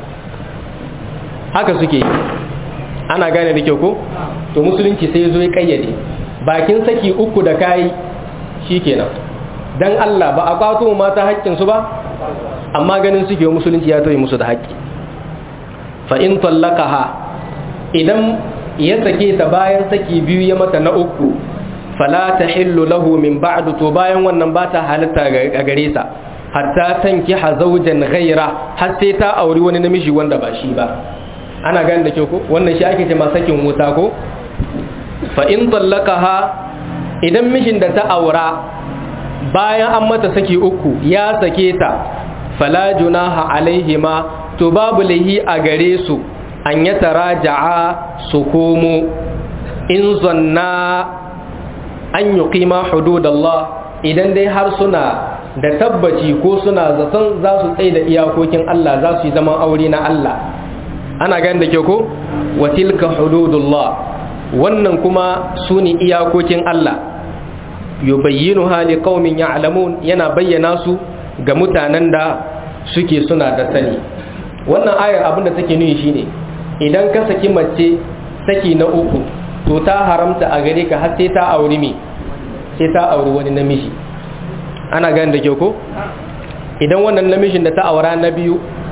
haka suke yi ana gane da kyau ko to musulunci sai ya zo ya kayyade bakin saki uku da kayi shikenan dan Allah ba a kwato mata haƙƙin su ba amma ganin suke musulunci ya tauye musu da haƙƙi fa in tallaqaha idan ya sake ta bayan saki biyu ya mata na uku fala tahillu lahu min ba'du to bayan wannan ba ta halitta a gare sa hatta tankiha zawjan ghaira har sai ta auri wani namiji wanda ba shi ba ana gane da kyau ko wannan shi ake cewa sakin wuta ko fa in tallaqaha idan mijin da ta aura bayan an mata saki uku ya sake ta fala junaha alaihima to babu lahi a gare su an ya taraja'a su komo in zanna an yi kima hududallah idan dai har suna da tabbaci ko suna zaton za su tsaye da iyakokin Allah za su yi zaman aure na Allah ana gani da ke ko watilka hududullah wannan kuma su ne iyakokin Allah yubayyinu hali qaumin ya'lamun yana bayyana su ga mutanen da suke suna da sani wannan ayar abinda take nuni shine idan ka saki mace saki na uku to ta haramta a gare ka har sai ta auri me sai ta auri wani namiji ana gani da kyau ko idan wannan namijin da ta aura na biyu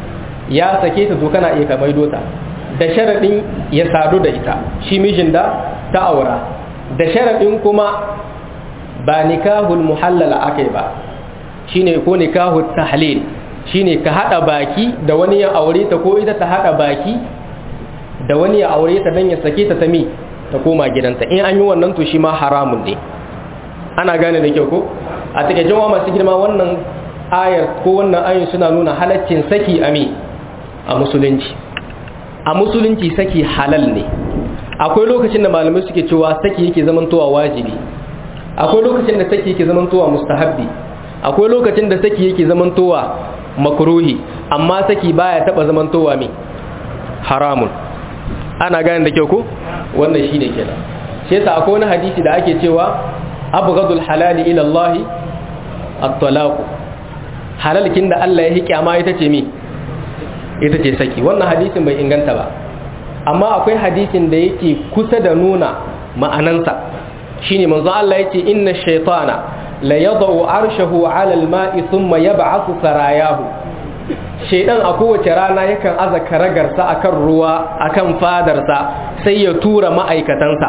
ya sake ta to kana iya ka maido ta da sharadin ya sadu da ita shi mijin da ta aura da sharadin kuma ba nikahul muhallala akai ba shine ko nikahul tahlil shine ka hada baki da wani ya aure ta ko ita ta hada baki da wani ya aure ta dan ya sake ta ta mi ta koma gidanta in an yi wannan to shi ma haramun ne ana gane da kyau ko a take jawa masu girma wannan ayar ko wannan ayin suna nuna halaccin saki a mi a musulunci a musulunci saki halal ne akwai lokacin da malamai suke cewa saki yake zamantowa wajibi akwai lokacin da saki yake zamantowa mustahabbi akwai lokacin da saki yake zamantowa makruhi amma saki baya taba zamantowa mi haramun ana gane da kyau ko wannan shine kenan shi yasa akwai wani hadisi da ake cewa abghadul halali ila Allah at-talaq halalkin da Allah ya hi kyama ita ce mi ita ce saki wannan hadisin bai inganta ba amma akwai hadisin da yake kusa da nuna ma'anansa shine manzo Allah yace inna shaytana la yadau arshahu ala al-ma'i thumma yab'athu sarayahu shaydan a kowace rana yakan aza karagarsa akan ruwa akan fadarsa sai ya tura ma'aikatansa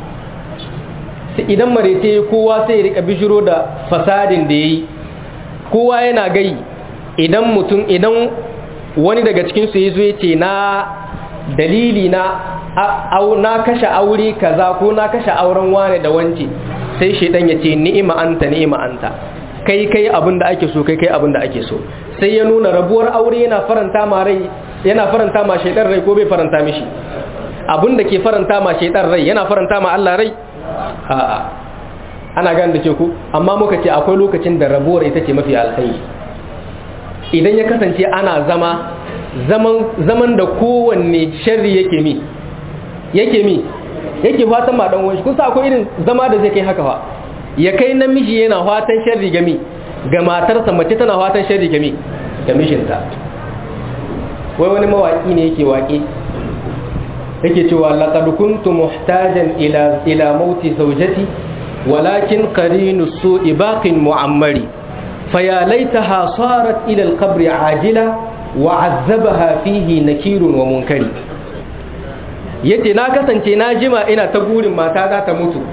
idan marece kowa sai ya rika bishiro da fasadin da yayi kowa yana gai idan mutum idan wani daga cikin su yazo yace na dalili na na kashe aure kaza ko na kashe auren wane da wance sai shedan ya ce ni'ima anta ni'ima anta kai kai abin da ake so kai kai abin da ake so sai ya nuna rabuwar aure yana faranta ma rai yana faranta ma shedan rai ko bai faranta mishi abin da ke faranta ma shedan rai yana faranta ma Allah rai a'a ana gane da ke ku amma muka ce akwai lokacin da rabuwar ita ce mafi alkhairi idan ya kasance ana zama zaman zaman da kowanne sharri yake mi yake mi yake fatan ma dan wani kun sa akwai irin zama da zai kai haka fa ya kai namiji yana fatan sharri ga mi ga matarsa mace tana fatan sharri ga mi ga mijinta wai wani mawaki ne yake waƙe yake cewa laqad kuntu muhtajan ila ila mauti zawjati walakin qarinu su'i baqin mu'ammari faya laitaha sarat ila al-qabr ajila wa 'azzabaha fihi nakirun wa munkari yace na kasance na jima ina ta gurin mata za ta mutu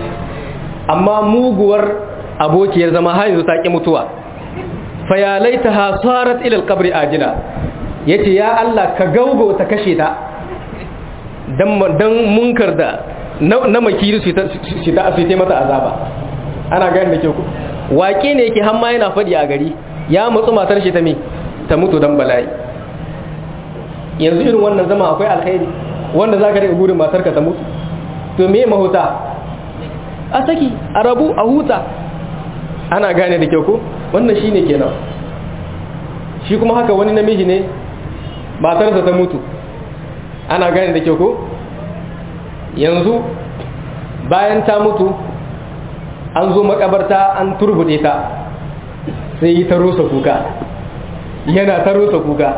amma muguwar abokiyar zama har yanzu ta ki mutuwa faya laitaha sarat ila al-qabr ajila yace ya Allah ka gaugo ta kashe ta dan munkar da na makiri su ta su mata azaba ana gani da ke ku waƙe ne yake hamma yana faɗi a gari ya matsu matar shi ta me ta mutu dan bala'i yanzu irin wannan zama akwai alkhairi wanda za ka daga burin matarka ta mutu to me mahuta a saki a rabu a huta ana gane da kyau ko wannan shi ne kenan shi kuma haka wani namiji ne matarsa ta mutu ana gane da kyau ko yanzu bayan ta mutu an zo makabarta an turbude ta sai yi ta rusa kuka yana ta rusa kuka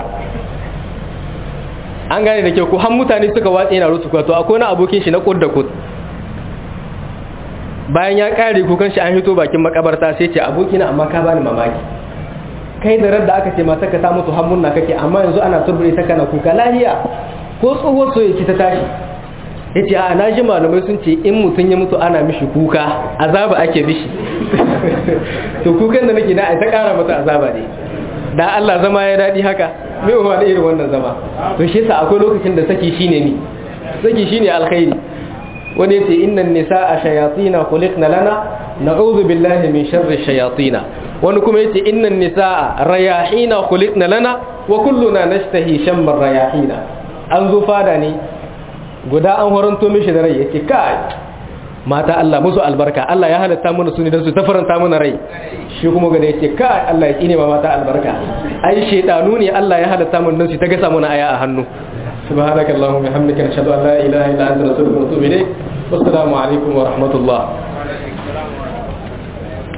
an gane da kyau ko han mutane suka watsa yana rusa kuka to akwai na abokin shi na kud da kud bayan ya kare kukan shi an hito bakin makabarta sai ce abokina amma ka bani mamaki kai da radda aka ce mata ka ta mutu hammunna kake amma yanzu ana turbude ta kana kuka lahiya ko tsohuwar soyayya ta tashi ya ce a na ji malamai sun ce in mutum ya mutu ana mishi kuka azaba ake mishi to kukan da nake na ta kara mata azaba ne da Allah zama ya daɗi haka mai uwa da irin wannan zama to shi yasa akwai lokacin da saki shine ni saki shine alkhairi wani yace innan nisaa shayatina khuliqna lana na'udhu billahi min sharri shayatina wani kuma yace innan nisaa rayahina khuliqna lana wa kulluna nashtahi shammar rayahina an zo fada ne guda an horanto mishi da rai yake kai mata Allah musu albarka Allah ya halatta mana su ne don su ta faranta mana rai shi kuma gada yake kai Allah ya kine ma mata albarka ai shedanu ne Allah ya halatta mana don su ta gasa mana aya a hannu subhanakallahumma bihamdika nashhadu an la ilaha illa anta nastaghfiruka wa natubu ilayk wassalamu alaikum wa rahmatullah